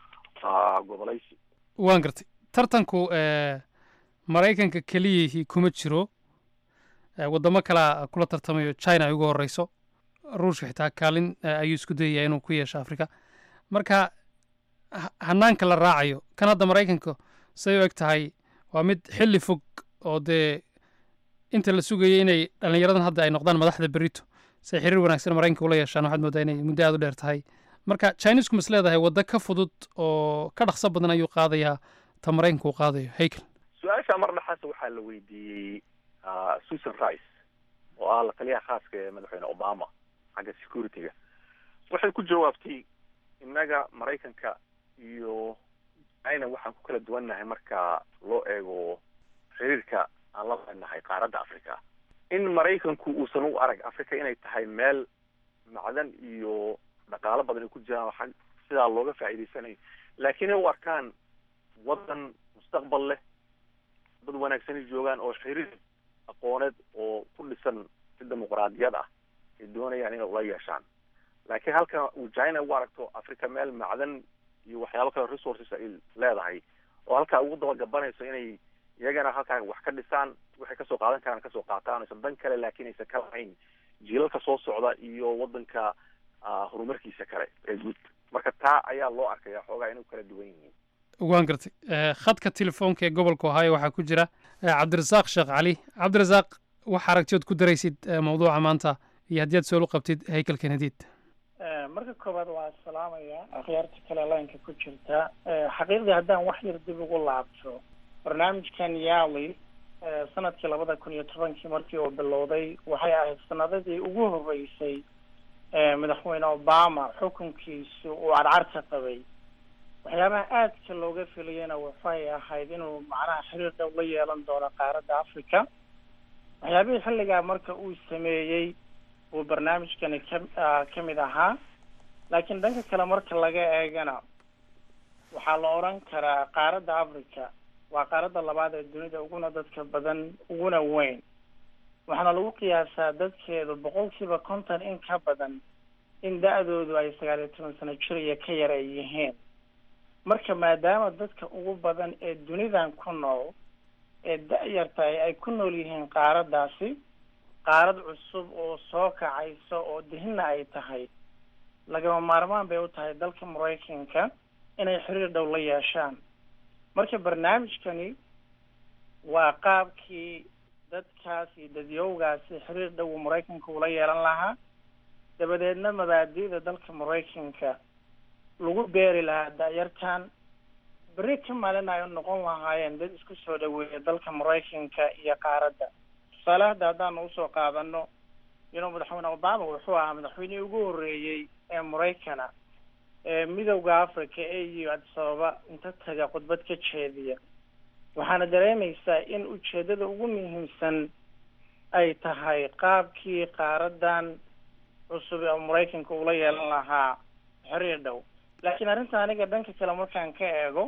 gobolaysi waan gartay tartanku maraykanka keliyihii kuma jiro waddamo kalea kula tartamayo china ay ugu horeyso ruushka xitaa kaalin ayuu isku dayaya inuu ku yeesho africa marka hanaanka la raacayo kan hadda maraykanka say u eg tahay waa mid xilli fog oo dee inta la sugayay inay dhallinyaradan hadda ay noqdaan madaxda berito say xiriir wanaagsan maraykanka ula yeeshaan waxaad moodaa inay muddo aad u dheer tahay marka chinesku mas leedahay waddo ka fudud oo ka dhaqso badan ayuu qaadayaa ta maraykanka uu qaadayo haykel su-aasha mar dhexaas waxaa la weydiiyey susan rice oo ah la taliyaha khaaska ee madaxweyne obama xagga security-ga waxay ku jawaabtay innaga maraykanka iyo china waxaan ku kala duwannahay marka loo eego xiriirka aan la leenahay qaaradda africa in maraykanku uusan u arag africa inay tahay meel macdan iyo dhaqaalo badan ay ku jiraan xag sidaa looga faa'iidaysanayo laakiin ay u arkaan waddan mustaqbal leh dad wanaagsanay joogaan oo xiriir aqooneed oo ku dhisan si dimuqraadiyad ah ay doonayaan inay ula yeeshaan laakiin halka uu china u aragto africa meel macdan iyo waxyaabo kale resources ay leedahay oo halkaa ugu dabagabanayso inay iyagana halkaa wax ka dhisaan waxay kasoo qaadan karaan kasoo qaataan aysan dan kale laakiin aysan ka lahayn jiilalka soo socda iyo waddanka horumarkiisa kale ee guud marka taa ayaa loo arkaya xoogaa inay kala duwan yihiin waan gartay khadka telefoonka ee gobolka ohaayo waxaa ku jira cabdirasaaq sheekh cali cabdirasaaq wax aragtiyood ku daraysid mawduuca maanta iyo haddii aad soolu qabtid haykel kenadiid marka koowaad waa salaamaya akhyaarta kale laynka ku jirta xaqiiqdii haddaan wax yar dib ugu laabto barnaamijkan yali sanadkii labada kun iyo tobankii markii uu bilowday waxay ahayd sanadadii ugu horeysay madaxweyne obama xukunkiisu uu carcarta qabay waxyaabaha aadka looga filayana waxay ahayd inuu macnaha xiriir dhow la yeelan doono qaaradda africa waxyaabihii xilligaa marka uu sameeyey uu barnaamijkani ka ka mid ahaa laakiin dhanka kale marka laga eegana waxaa la odhan karaa qaaradda africa waa qaaradda labaad ee dunida uguna dadka badan uguna weyn waxaana lagu qiyaasaa dadkeedu boqolkiiba konton in ka badan in da-doodu ay sagaal iyo toban sano jir iyo ka yar ay yihiin marka maadaama dadka ugu badan ee dunidan ku nool ee da-yartahay ay ku nool yihiin qaaraddaasi qaarad cusub oo soo kacaysa oo dihina ay tahay lagama maarmaan bay u tahay dalka maraykanka inay xiriir dhow la yeeshaan marka barnaamijkani waa qaabkii dadkaas iyo dadyowgaasi xiriir dhow maraykanka ula yeelan lahaa dabadeedna mabaadi'da dalka maraykanka lagu beeri lahaa da-yartan berri ka maalin ay noqon lahaayeen dad isku soo dhaweeya dalka maraykanka iyo qaaradda tusaale hadda haddaanu usoo qaadano inuu madaxweyne obama wuxuu ahaa madaxweynihii ugu horreeyey ee maraykana ee midowda africa ee iyo addis ababa inta taga khudbad ka jeediya waxaana dareemaysaa in ujeedada ugu muhiimsan ay tahay qaabkii qaaradan cusub ee maraykanka ula yeelan lahaa xiriir dhow laakiin arrinta aniga dhanka kale markaan ka eego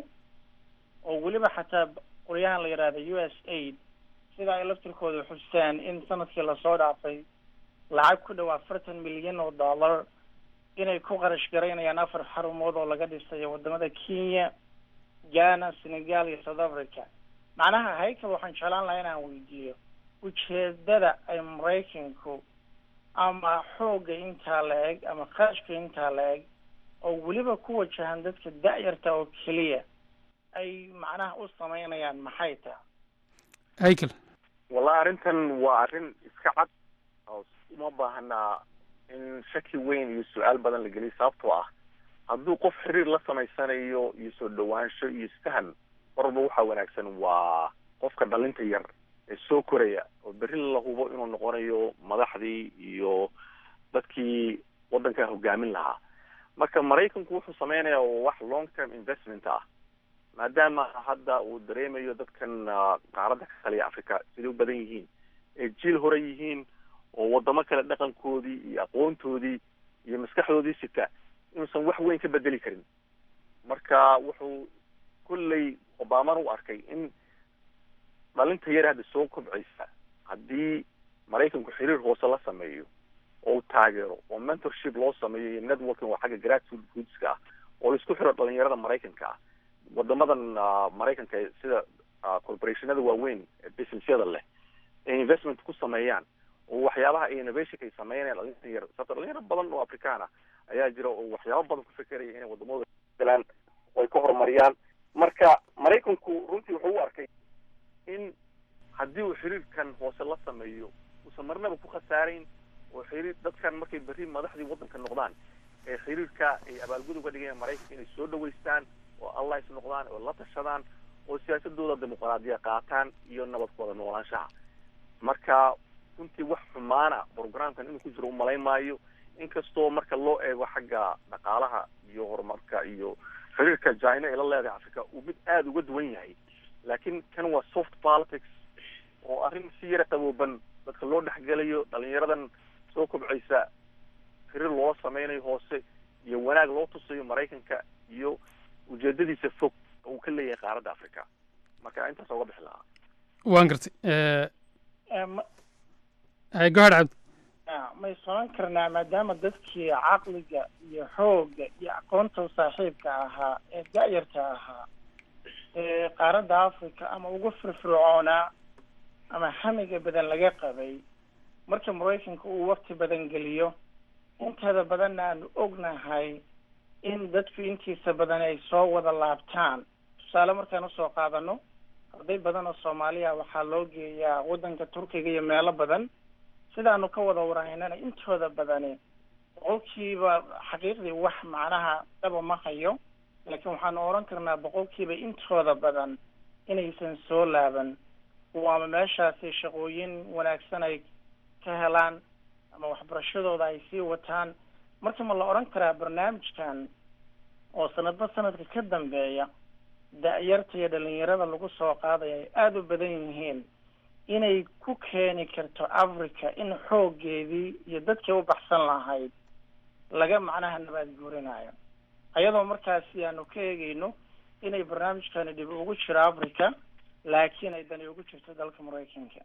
oo weliba xataa qoryahan la yidhaahda u s aid sida ay laftirkooda xustaan in sanadkii lasoo dhaafay lacag ku dhow afartan milyan oo dollar inay ku qarash garaynayaan afar xarumood oo laga dhisayo wadamada kenya ghana senegal iyo south africa macnaha haykel waxaan jeclaan lahaa inaan weydiiyo ujeedada ay maraykanku ama xoogga intaa la eg ama qarashka intaa la eg oo weliba ku wajahan dadka da-yarta oo keliya ay macnaha u sameynayaan maxay tahay haykel wallahi arrintan waa arrin iska cad oo uma baahnaa in shaki weyn iyo su-aal badan la geliyo sababtoo ah hadduu qof xiriir la samaysanayo iyo soo dhawaansho iyo isfahan marwalba waxaa wanaagsan waa qofka dhalinta yar ee soo koraya oo berri la hubo inuu noqonayo madaxdii iyo dadkii waddanka hogaamin lahaa marka maraykanku wuxuu sameynayaa wax long term investment ah maadaama hadda uu dareemayo dadkan ah, qaaradda ka taliya africa siday u badan yihiin ee jiil hore yihiin oo wadamo kale dhaqankoodii iyo aqoontoodii iyo maskaxdoodii sita inuusan wax weyn ka bedeli karin marka wuxuu kolley obamana u arkay in dhalinta yar hadda soo kobcaysa haddii maraykanku xiriir hoose la sameeyo oo uu taageero oo mentorship loo sameeyo iyo networking oo xagga grassrootska ah oo la isku xiro dhalinyarada maraykanka ah wadamadan ah, maraykanka ee sida ah, corporationada waaweyn ee businessyada leh ay investment ku sameeyaan oo waxyaabaha innovationka ay sameynayaan dhalinyarada yar sababto dhalinyaro badan oo afrikaan ah ayaa jira oo waxyaabo badan ku fekeraya inay wadamada galaan oo ay ka horumariyaan marka maraykanku runtii wuxuu u arkay in haddii uu xiriirkan hoose la sameeyo uusan marnaba ku khasaarayn oo xiriir dadkan markay berri madaxdii waddanka noqdaan ee xiriirka ay abaalgud uga dhigayaan maraykanka inay soo dhaweystaan oo allies noqdaan oo la tashadaan oo siyaasadooda dimuqraadiya qaataan iyo nabadkooda noolaanshaha marka runtii wax xumaana programkan inuu ku jiro umalayn maayo inkastoo marka loo eego xagga dhaqaalaha iyo horumarka iyo xiriirka china ay la leedahay africa uu mid aada uga duwan yahay laakiin kan waa soft politics oo arrin si yara qabooban dadka loo dhexgelayo dhalinyaradan soo kobcaysa xiriir loola sameynayo hoose iyo wanaag loo tusayo maraykanka iyo ujeedadiisa fog oo uu ka leeyahay qaaradda africa marka intaas uga bixi lahaa waan gartay Eh, Eh, ma- hay gohad cabdi ah, may soran karnaa maadaama dadkii caqliga iyo xoogga iyo aqoonta u saaxiibka ahaa ee da-yarta ahaa ee qaaradda africa ama ugu firfircoonaa ama hamiga badan laga qabay marka maraykanka uu waqti badan geliyo inteeda badanna aanu ognahay in dadku intiisa badan ay soo wada laabtaan tusaale markaan usoo qaadano arday badan oo soomaaliya waxaa loo geeyaa waddanka turkiga iyo meelo badan sidaanu ka wada warahaynana intooda badani boqolkiiba xaqiiqdii wax macnaha dhaba ma hayo laakiin waxaanu oran karnaa boqolkiiba intooda badan inaysan soo laaban waama meeshaasi shaqooyin wanaagsan ay ka helaan ama waxbarashadooda ay sii wataan marka ma la odhan karaa barnaamijkan oo sanadba sanadka ka dambeeya da-yarta iyo dhalinyarada lagu soo qaadaya ay aada u badan yihiin inay ku keeni karto africa in xooggeedii iyo dadkii u baxsan lahayd laga macnaha nabaad guurinayo ayadoo markaasi aanu ka eegeyno inay barnaamijkani dhib ugu jiro africa laakiin ay dani ugu jirto dalka maraykanka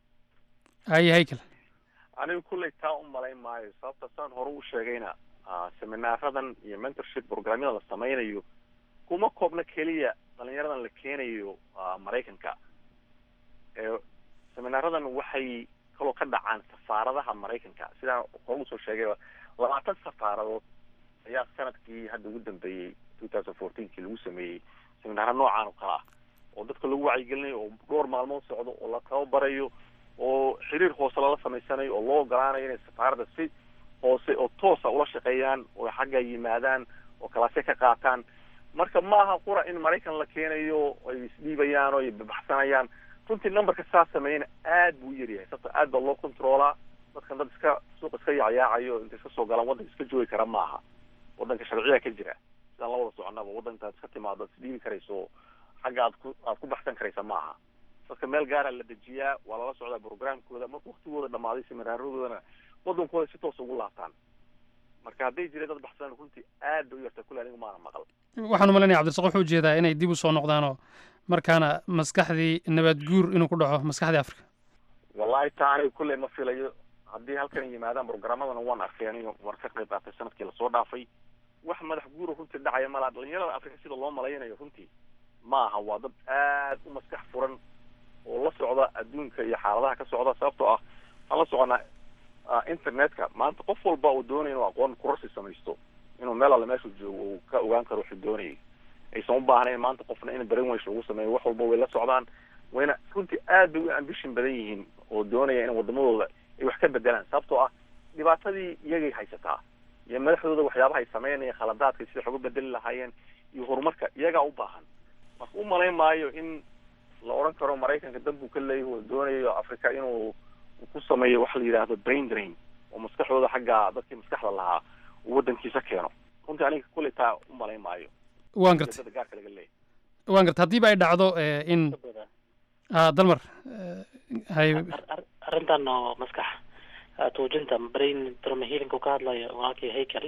haye haykel anigu kulley taa u malayn maayo sababta saan hore u sheegayna ah, seminaaradan iyo mentorship programyada la sameynayo kuma koobna keliya dhalinyaradan la keenayo ah, maraykanka ee seminaaradan waxay kaloo ka dhacaan safaaradaha maraykanka sidaan hore usoo sheegay labaatan safaaradood ayaa sanadkii hadda ugu dambeeyey two thousand fourteenkii lagu sameeyey seminaara noocaan oo kale ah oo dadka lagu wacyigelinayo oo dhowr maalmood socdo oo la tababarayo oo xiriir hoose lala samaysanayo oo loo ogolaanayo inay safaaradda si hoose oo toosa ula shaqeeyaan oo xagga yimaadaan oo kalaasya ka qaataan marka ma aha qura in maraykan la keenayo ay isdhiibayaan oo ay baxsanayaan runtii numberka saa sameeyana aad buu u yaryahay sababto aad baa loo controolaa dadkan dad iska suuqa iska yacyaacayo intay iska soo galaan waddanka iska joogi kara maaha waddanka sharciya ka jira sidaan la wada soconaba waddanka iska timaado ad isdhiibi karayso xagga aad ku aad ku baxsan karaysa maaha dadka meel gaara la dejiyaa waa lala socdaa programkooda marka waktigooda dhamaaday seminaaradooda waddankooda si toos ugu laabtaan marka hadday jireen dad baxsan runtii aad bay u yartaa kule anigu maana maqal waxaan u malanaya cabdirasaaq wuxuu ujeedaa inay dib u soo noqdaanoo markaana maskaxdii nabaad guur inuu ku dhaco maskaxdii afrika wallahi taa aniga kulley ma filayo haddii halkan yimaadaan programmadana waan arkay aniga waan ka qayb qaatay sanadkii lasoo dhaafay wax madax guuro runtii dhacaya malaa dhalinyarada afrika sida loo malaynayo runtii ma aha waa dad aad u maskax furan oo la socda adduunka iyo xaaladaha ka socda sababtoo ah waxaan la soconaa ah, internetka maanta qof walba uu doonaya inuu aqoon kurasi samaysto inuu meel alle meeshuu joogo uu ka ogaan karo wuxuu doonayay aysan u baahnayn maanta qofna in brainwash lagu sameeyo wax walba way la socdaan wayna runtii aad bay u ambition badan yihiin oo doonaya in wadamadooda ay wax ka bedelaan sababtoo ah dhibaatadii iyagay haysataa iyo madaxdooda waxyaabaha ay sameynayaan khaladaadka sida wax uga bedeli lahaayeen iyo horumarka iyagaa u baahan marka u malayn maayo in la odhan karo maraykanka dan buu ka leeyahay oo doonayo africa inuu uu ku sameeyo waxa la yidhaahdo brain drain oo maskaxdooda xagga dadkii maskaxda lahaa uu waddankiisa keeno runtii aniga kulley taa u malayn maayo waan gartay ujeedada gaarka laga leeyahay waan garta haddiiba ay dhacdo eh, in ah, dalmar eh, hay arrintan oo maskax ah, tuujinta brain trauma healing uu ka hadlayo walaalkii haykel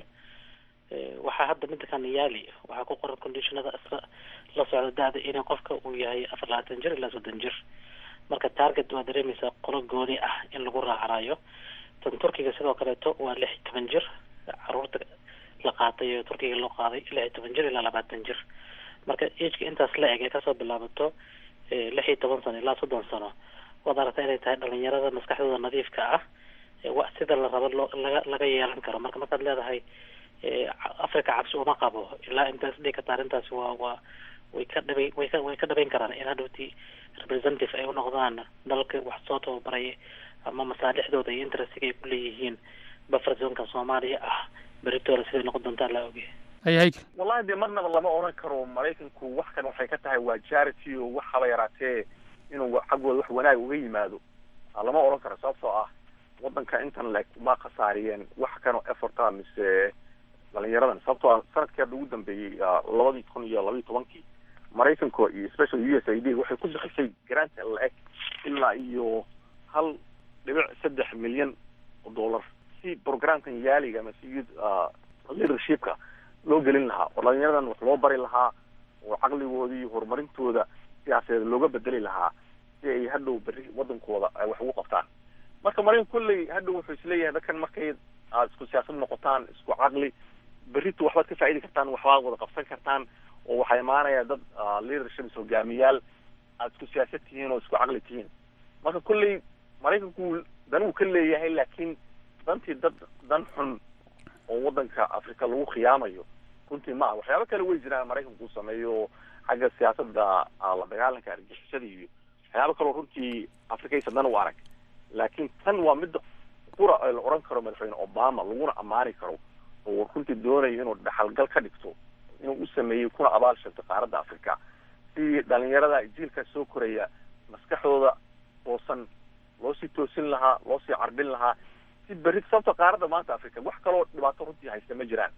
eh, waxaa hadda midda kan yaali waxaa ku qoran conditionada isla la socda da-da inay qofka uu yahay afar labaatan jir ilaa soddon jir marka target waa dareemaysaa qolo gooni ah in lagu raacanayo tan turkiga sidoo kaleeto waa lix iyo toban jir caruurta la qaatay oo turkiga loo qaaday lix iyo toban jir ilaa labaatan jir marka ageka intaas la eg ee kasoo bilaabato eh, lix iyo toban sano ilaa soddon sano waad aragtaa inay tahay dhalinyarada maskaxdooda nadiifka ah ee wa sida la rabo loo laga laga yeelan karo marka markaad leedahay eh, ca- africa cabsi uma qabo ilaa intaas dhihi karta arrintaasi waa waa way ka dhabay way ka way ka dhabayn karaan in hadhowtii representative ay u noqdaan dalka wax soo tababaray ama masaalixdooda iyo interestiga ay ku leeyihiin buffer zonka soomaaliya ah beritoole siday noqon doontaa laa oge hay haykel wallahi dee marnaba lama odhan karo maraykanku wax kan waxay ka tahay waa charity oo wax haba yaraatee inuu xaggooda wax wanaag uga yimaado Ah, lama odhan karo sababtoo ah wadanka intan leg ma khasaariyeen wax kanoo efforta mise dhalinyaradan sababtoo ah sanadkii hadda ugu dambeeyey ah, labadii kun iyo labaiyo tobankii maraykanka iyo special u s a d waxay ku bixisay grant la-eg ilaa iyo hal dhibic saddex milyan oo dollar si programkan yaaliga ama si youth ah, leadershipka loo gelin lahaa oo dhalinyaradan wax loo bari lahaa oo caqligoodii horumarintooda siyaasadeed looga bedeli lahaa si ay hadhow berri wadankooda ay wax ugu qabtaan marka maraykan kolley hadhow wuxuu isleeyahay dadkan markay aad isku siyaasad noqotaan isku caqli berrito waxbaad ka faa'idi kartaan waxbaad wada qabsan kartaan oo waxaa imaanaya dad ah, leadership hogaamiyaal aad isku siyaasad tihiin oo isku caqli tihiin marka kolley maraykanku dan uu ka leeyahay laakiin dantii dad dan xun oo wadanka africa lagu khiyaamayo runtii ma aha waxyaabo kale way jiraan maraykanku uu sameeyo xagga siyaasadda ah, la dagaalanka argixisada iyo waxyaabo kaloo runtii afrikaysa dan u arag laakiin tan waa midda qura ee la odhan karo madaxweyne obama laguna ammaani karo oo runtii doonayo inuu dhaxalgal ka dhigto inuu u sameeyey kuna abaal sheegto qaaradda africa si dhalinyarada jiilka soo koraya maskaxdooda toosan loo sii toosin lahaa loo sii carbin lahaa si berri sababta qaaradda maanta africa wax kaloo dhibaato runtii haysta ma jiraan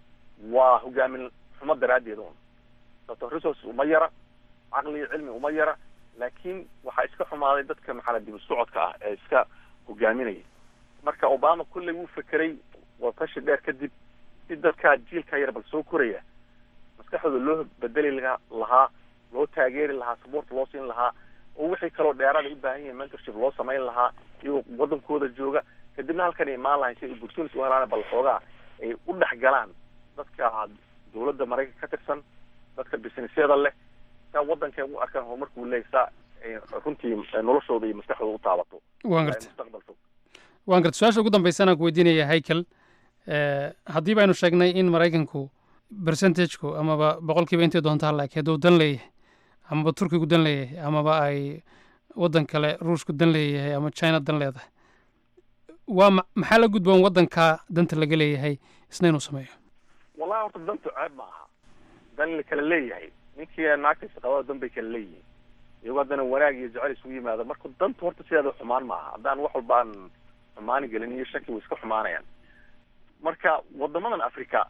waa hogaamin xumo daraaddeed un sababto resource uma yara caqli iyo cilmi uma yara laakiin waxaa iska xumaaday dadka maxaa dib u socodka ah ee iska hogaaminaya marka obama kulley wuu fekeray watashi dheer kadib si dadka jiilka yar bal soo koraya maskaxdooda loo bedeli laga- lahaa loo taageeri lahaa support loo siin lahaa oo wixii kaloo dheeraada u baahan yihiin mentorship loo samayn lahaa iyagoo wadankooda jooga kadibna halkan ay imaan lahayn si ay opportunity u helaan bal xoogaa ay u dhex galaan dadka dowladda maraykanka ka tirsan dadka businessyada leh saa wadanka u arkaan horumarka uu leeyahay saa ay runtii noloshooda iyo maskaxdooda u taabato Waan Ay gartay. mustaqbal fog waan garta su-aasha ugu dambaysan aan ku weydiinaya haykel eh, haddii baynu sheegnay in maraykanku percentageku amaba boqolkiiba intay doonta halaak hadduu dan leeyahay amaba turkigu dan leeyahay amaba ay waddan kale ruushku dan leeyahay ama china dan leedahay waa ma- maxaa la gudboon waddanka danta laga leeyahay isna inuu sameeyo wallahi horta dantu ceeb ma aha dan la kala leeyahay ninkii naagtiisa qabada dan bay kala leeyihiin iyagoo haddana wanaag iyo jecel isugu yimaada marka dantu horta sideeda xumaan ma aha haddaan wax walba aan xumaani gelin iyo shaki way iska xumaanayaan marka wadamadan africa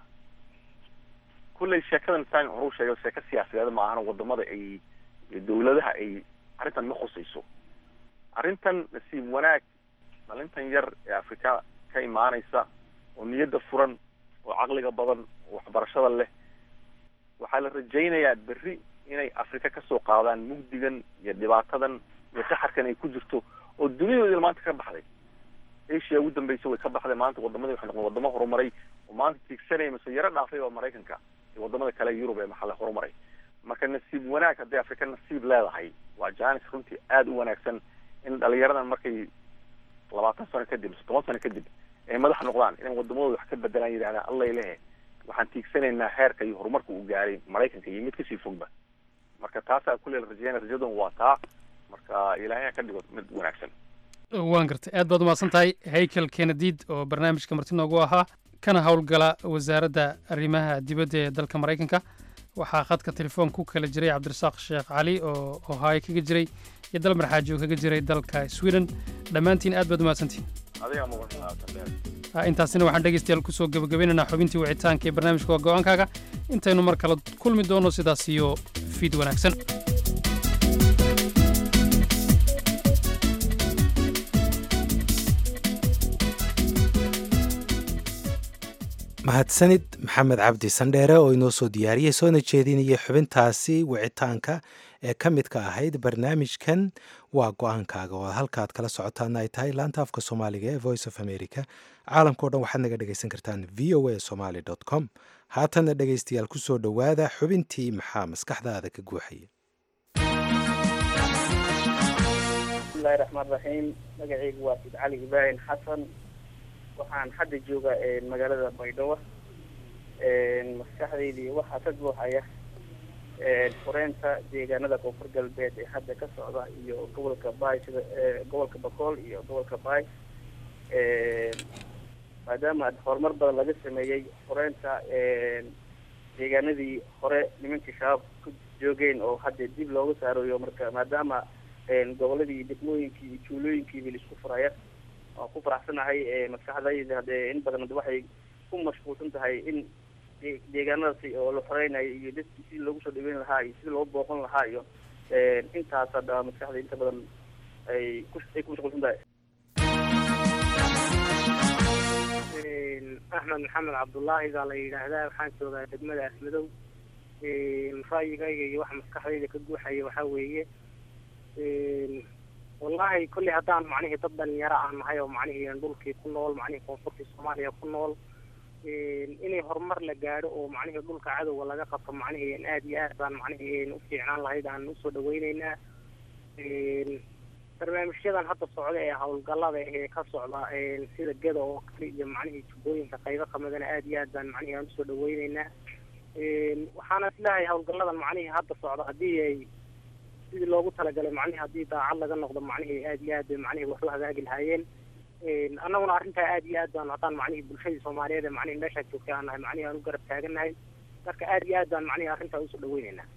kulley sheekadan saan horuu sheegay sheeko siyaasadeed ma ahana wadamada ay iyo dowladaha ay arrintan ma khusayso arrintan nasiib wanaag dhalintan yar ee afrika ka imaanaysa oo niyadda furan oo caqliga badan oo waxbarashada leh waxaa la rajaynayaa berri inay afrika kasoo qaadaan mugdigan iyo dhibaatadan iyo qaxarkan ay ku jirto oo duniyadoodii maanta ka baxday asia ugu dambeysa way ka baxday maanta wadamadii waxay noqdeen wadamo horumaray oo maanta tiigsanaya mise yaro dhaafay oo maraykanka iyo wadamada kale ee yurub ee maxalle horumaray marka nasiib wanaag hadday afrika nasiib leedahay waa janis runtii aada u wanaagsan in dhalinyaradan markay labaatan sano kadib mise toban sano kadib ay madax noqdaan inay wadamadooda wax ka bedelaan yidhahdaan allay lehe waxaan tiigsanaynaa heerka iyo horumarka uu gaaray maraykanka iyo mid kasii fogba marka taasaa kulley la rajeynaya rajadan waa taa marka ilaahay ha ka dhigo mid wanaagsan waan gartay aad baad umahadsan tahay haykel kenediid oo barnaamijka marti noogu ahaa kana howlgala wasaaradda arrimaha dibadda ee dalka maraykanka waxaa khadka telefoon ku kala jiray cabdirasaaq sheekh cali oo ohaayo kaga jiray iyo dalmar xaaji oo kaga jiray dalka sweden dhammaantiin aad baad umahadsantihin adiga mudan Ah, intaasina waxaan dhegaystayaal kusoo gebagabeynaynaa xubintii wicitaanka ee barnaamijka waa go-aankaaga intaynu mar kale kulmi doono sidaas iyo fiid wanaagsan mahadsanid maxamed cabdi sandheere oo inoo soo diyaariyey soona jeedinaya xubintaasi wicitaanka ee ka midka ahayd barnaamijkan waa go-aankaaga oo halkaad kala socotaana ay tahay laanta afka soomaaliga ee voice of america caalamkao dhan waxaad naga dhegaysan kartaan v o a somaly com haatanna dhegaystayaal ku soo dhowaada xubintii maxaa maskaxdaada ka guuxaya bismillahi raxmaan raxiim magacaygu waa sid cali ibraahim xasan waxaan hadda jooga magaalada baydhabo maskaxdaydii waxaa ka buuxaya fureynta deegaanada koonfur galbeed ee hadda ka socda iyo gobolka baay sida gobolka bakool iyo gobolka baay maadaama horumar badan laga sameeyey fureynta deegaanadii hore nimankii shabaab ku joogeen oo hadda dib looga saarayo marka maadaama goboladii degmooyinkii iyo tuulooyinkiiba laisku furaya waan ku faraxsanahay maskaxdayda hadee in badan waxay ku mashquulsan tahay in deegaanadaasi oo la xoreynayo iyo dadkii sidii loogu soo dhaweyn lahaa iyo sidii loo booqan lahaa iyo intaas hadda maskaxda inta badan ay ku ay ku mashquulsan tahay axmed maxamed cabdullaahi baa la yidhaahdaa waxaan joogaa degmada asmadow ra'yigayga iyo waxa maskaxdayda ka guuxaya waxaa weeye wallahi kolley haddaan macnihii dad dhalinyaro aan nahay oo macnihii dhulkii ku nool macnihii koonfurtii soomaaliya ku nool inay horumar la gaadho oo macnihii dhulka cadowga laga qabto macnihii aad iyo aad baan macnihii u fiicnaan lahayd aan usoo dhaweyneynaa barnaamijyadan hadda socda ee howlgallada ee ka socda sida geda oo kale iyo macnihii jubbooyinka qaybo kamidana aad iyo aad baan macnihii aan usoo dhaweyneynaa waxaana islahay howlgalladan macnihii hadda socda haddii ay sidii loogu talagalay macnihii haddii daacad laga noqdo macnihii aad iyo aad bay macnihii wax u hagaagi lahaayeen annaguna arrintaa aad iyo aad baan haddaan macnihii bulshadii soomaaliyeed ee macnihii meeshaa joogtay aan nahay macnihii aan u garab taagannahay marka aad iyo aad baan macnihii arrintaa usoo dhaweyneynaa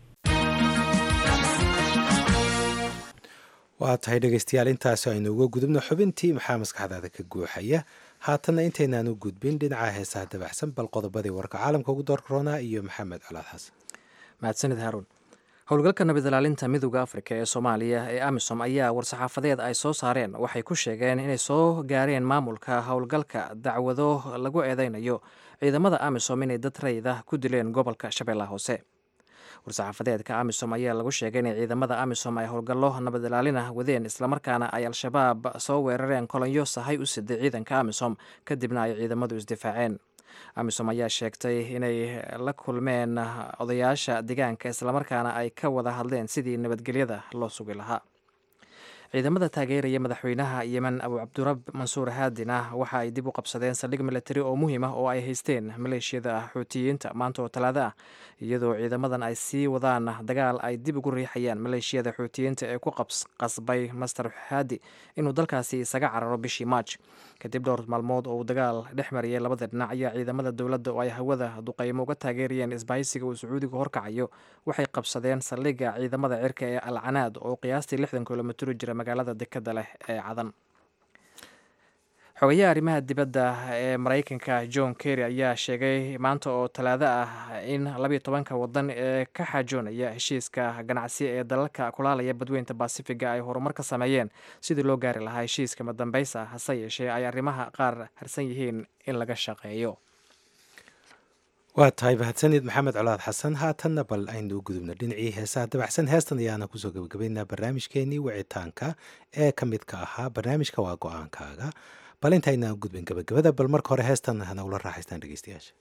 waa tahay dhegaystayaal intaasi aynu uga gudubno xubintii maxaa maskaxdaada ka guuxaya haatanna intaynaan u gudbin dhinaca heesaha dabaxsan bal qodobadii warka caalamka ugu door koronaa iyo maxamed colaad xasan mahadsanid haaruun howlgalka nabad ilaalinta midooda afrika ee soomaaliya ee amisom ayaa war-saxaafadeed ay soo saareen waxay ku sheegeen inay soo gaareen maamulka howlgalka dacwado lagu eedeynayo ciidamada amisom inay dad rayida ku dileen gobolka shabeellaha hoose war-saxaafadeedka amisom ayaa lagu sheegay inay ciidamada amisom ay howlgallo nabad ilaalina wadeen islamarkaana ay al-shabaab soo weerareen kolonyo sahay u siday ciidanka amisom kadibna ay ciidamadu isdifaaceen amisom ayaa sheegtay inay la kulmeen odayaasha deegaanka islamarkaana ay ka wada hadleen sidii nabadgelyada loo sugi lahaa ciidamada taageeraya madaxweynaha yemen abu cabdirab mansuur haadina waxa ay dib u qabsadeen saldhig milatari oo muhiim ah oo ay haysteen maleeshiyada xuutiyiinta maanta oo talaado ah iyadoo ciidamadan ay sii wadaan dagaal ay dib ugu riixayaan maleeshiyada xuutiyiinta ee ku qasbay master haadi inuu dalkaasi isaga cararo bishii maaj kadib dhowr maalmood oo uu dagaal dhex mariyay labada dhinac ayaa ciidamada dowladda oo ay hawada duqaymo uga taageerayeen isbahaysiga uu sacuudiga horkacayo waxay qabsadeen saldhigga ciidamada cirka ee alcanaad oo qiyaastii lixdan kilomitr jira magaalada dekada leh ee cadan xogayaha arrimaha dibadda ee maraykanka john kerry ayaa sheegay maanta oo talaado ah in labiyo tobanka wadan ee ka xaajoonaya heshiiska ganacsi ee dalalka kulaalaya badweynta basifiga ay horumar ka sameeyeen sidii loo gaari lahaa heshiiska madambaysa hase yeeshee ay arrimaha qaar harsan yihiin in laga shaqeeyo waa tahay mahadsanid maxamed colaad xasan haatanna bal aynu u gudubno dhinacii heesaha dabaxsan heestan ayaana kusoo gebagabaynaa barnaamijkeenii wicitaanka ee ka midka ahaa barnaamijka waa go-aankaaga bal intaynaan gudbin gebagabada bal marka hore heestan hana ula raaxaystaan dhegeystayaasha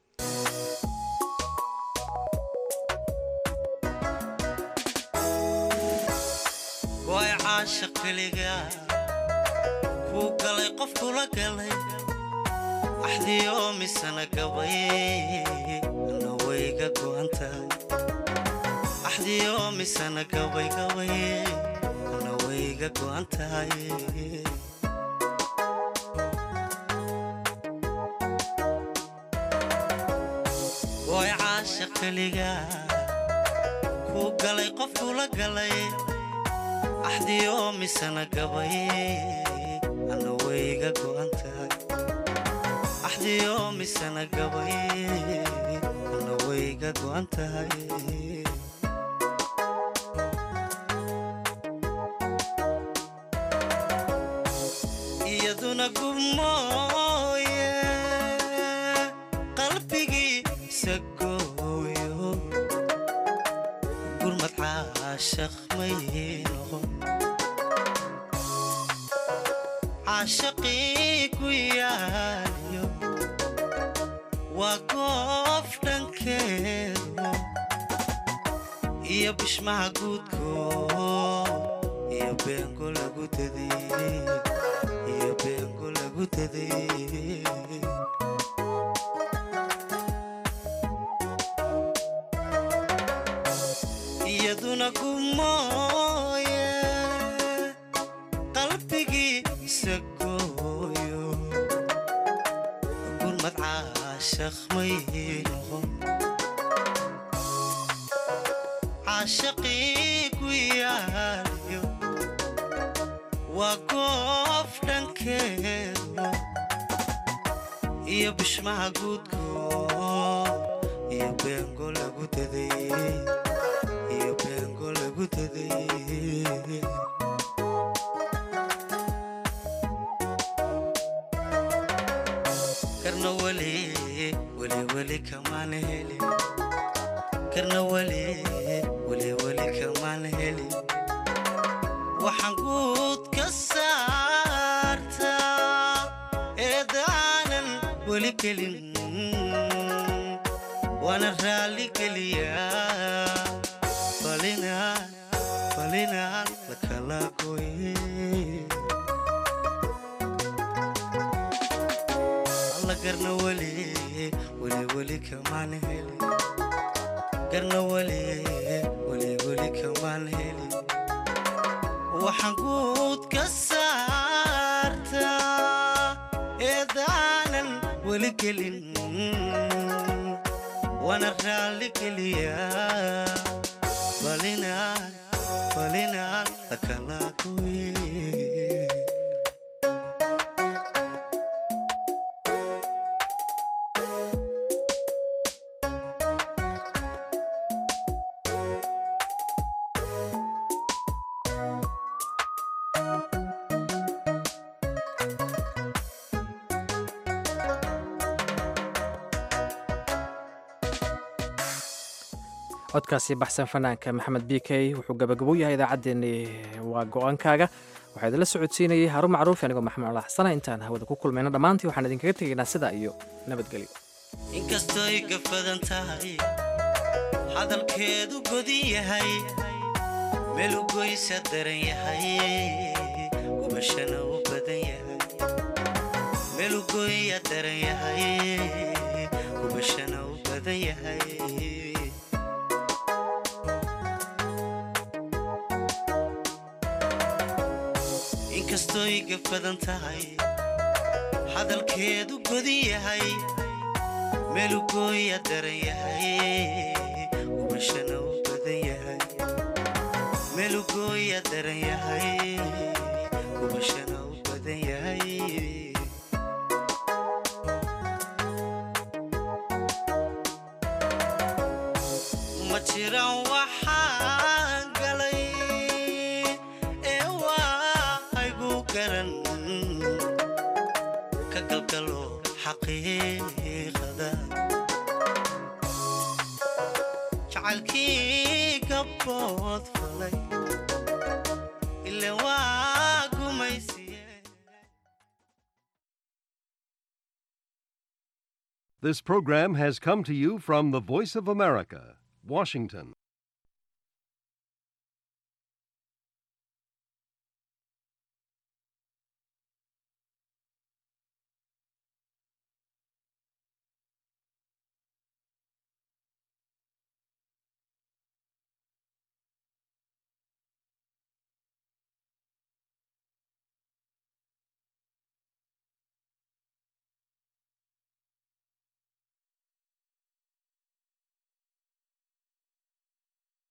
way caashaq keliga kuu galay qof kula galay axdiyo misana gabay na wayga go'an tahay axdiyo misana gabay gabay na wayga go'an tahay way caashaq keliga kuu galay qof kula galay axdiyo misana gabay ana wayga go'an tahay axdiyo misana gabay ana wayga go'an tahay mooye qalbigiisa gooyo gurmad caashaq may noqon caashaqii ku yaaliyo waa goof dhankeedu iyo bishmaha guudko iyo beengo lagu daday iyo beengo lagu daday iyaduna gumooye qalbigiisa gooyo gurmad caashaq may noqon caashaqii ku yaaliyo waa goof dhankeedu iyo bishmaha guudko iyo beengo lagu daday iyo beengo lagu daday karna weli weli weli kamaan heli karna weli weli weli kamaan heli waxaan guud ka saartaa eedaanan weli kelin waana raalli geliyaa falinaan falinaan lakala goye alla garna weli weli weli kamaan heli garna weli weli weli kamaan heli waxaan guud ka saartaa eedaanan weli gelin waana raalli geliyaa falinaan falinaan lakala goye codkaasi baxsan fanaanka maxamed b k wuxuu gabagabo yahay idaacaddeenni waa go-aankaaga waxaa idinla socodsiinayay haarun macruuf anigoo maxamed cala xasana intaan hawada ku kulmayno dhammaantii waxaan idinkaga tegaynaa sidaa iyo nabadgelyo inkastoy gafadan tahay hadalkeedu godin yahay melugoysa daran yahay gubashana u badan yahay melugoya daran yahay gubashana u badan yahay inkastoy gafadan tahay hadalkeedu godin yahay meelugooya daran yahay gubashana u badan yahay meelugooya daran yahay gubashana u badan yahay ma jiran waxaan galay ee waa igu garan ka galgalo xaqiiqada jacaylkii gabbood falay ile waa gumaysi This program has come to you from the Voice of America, Washington.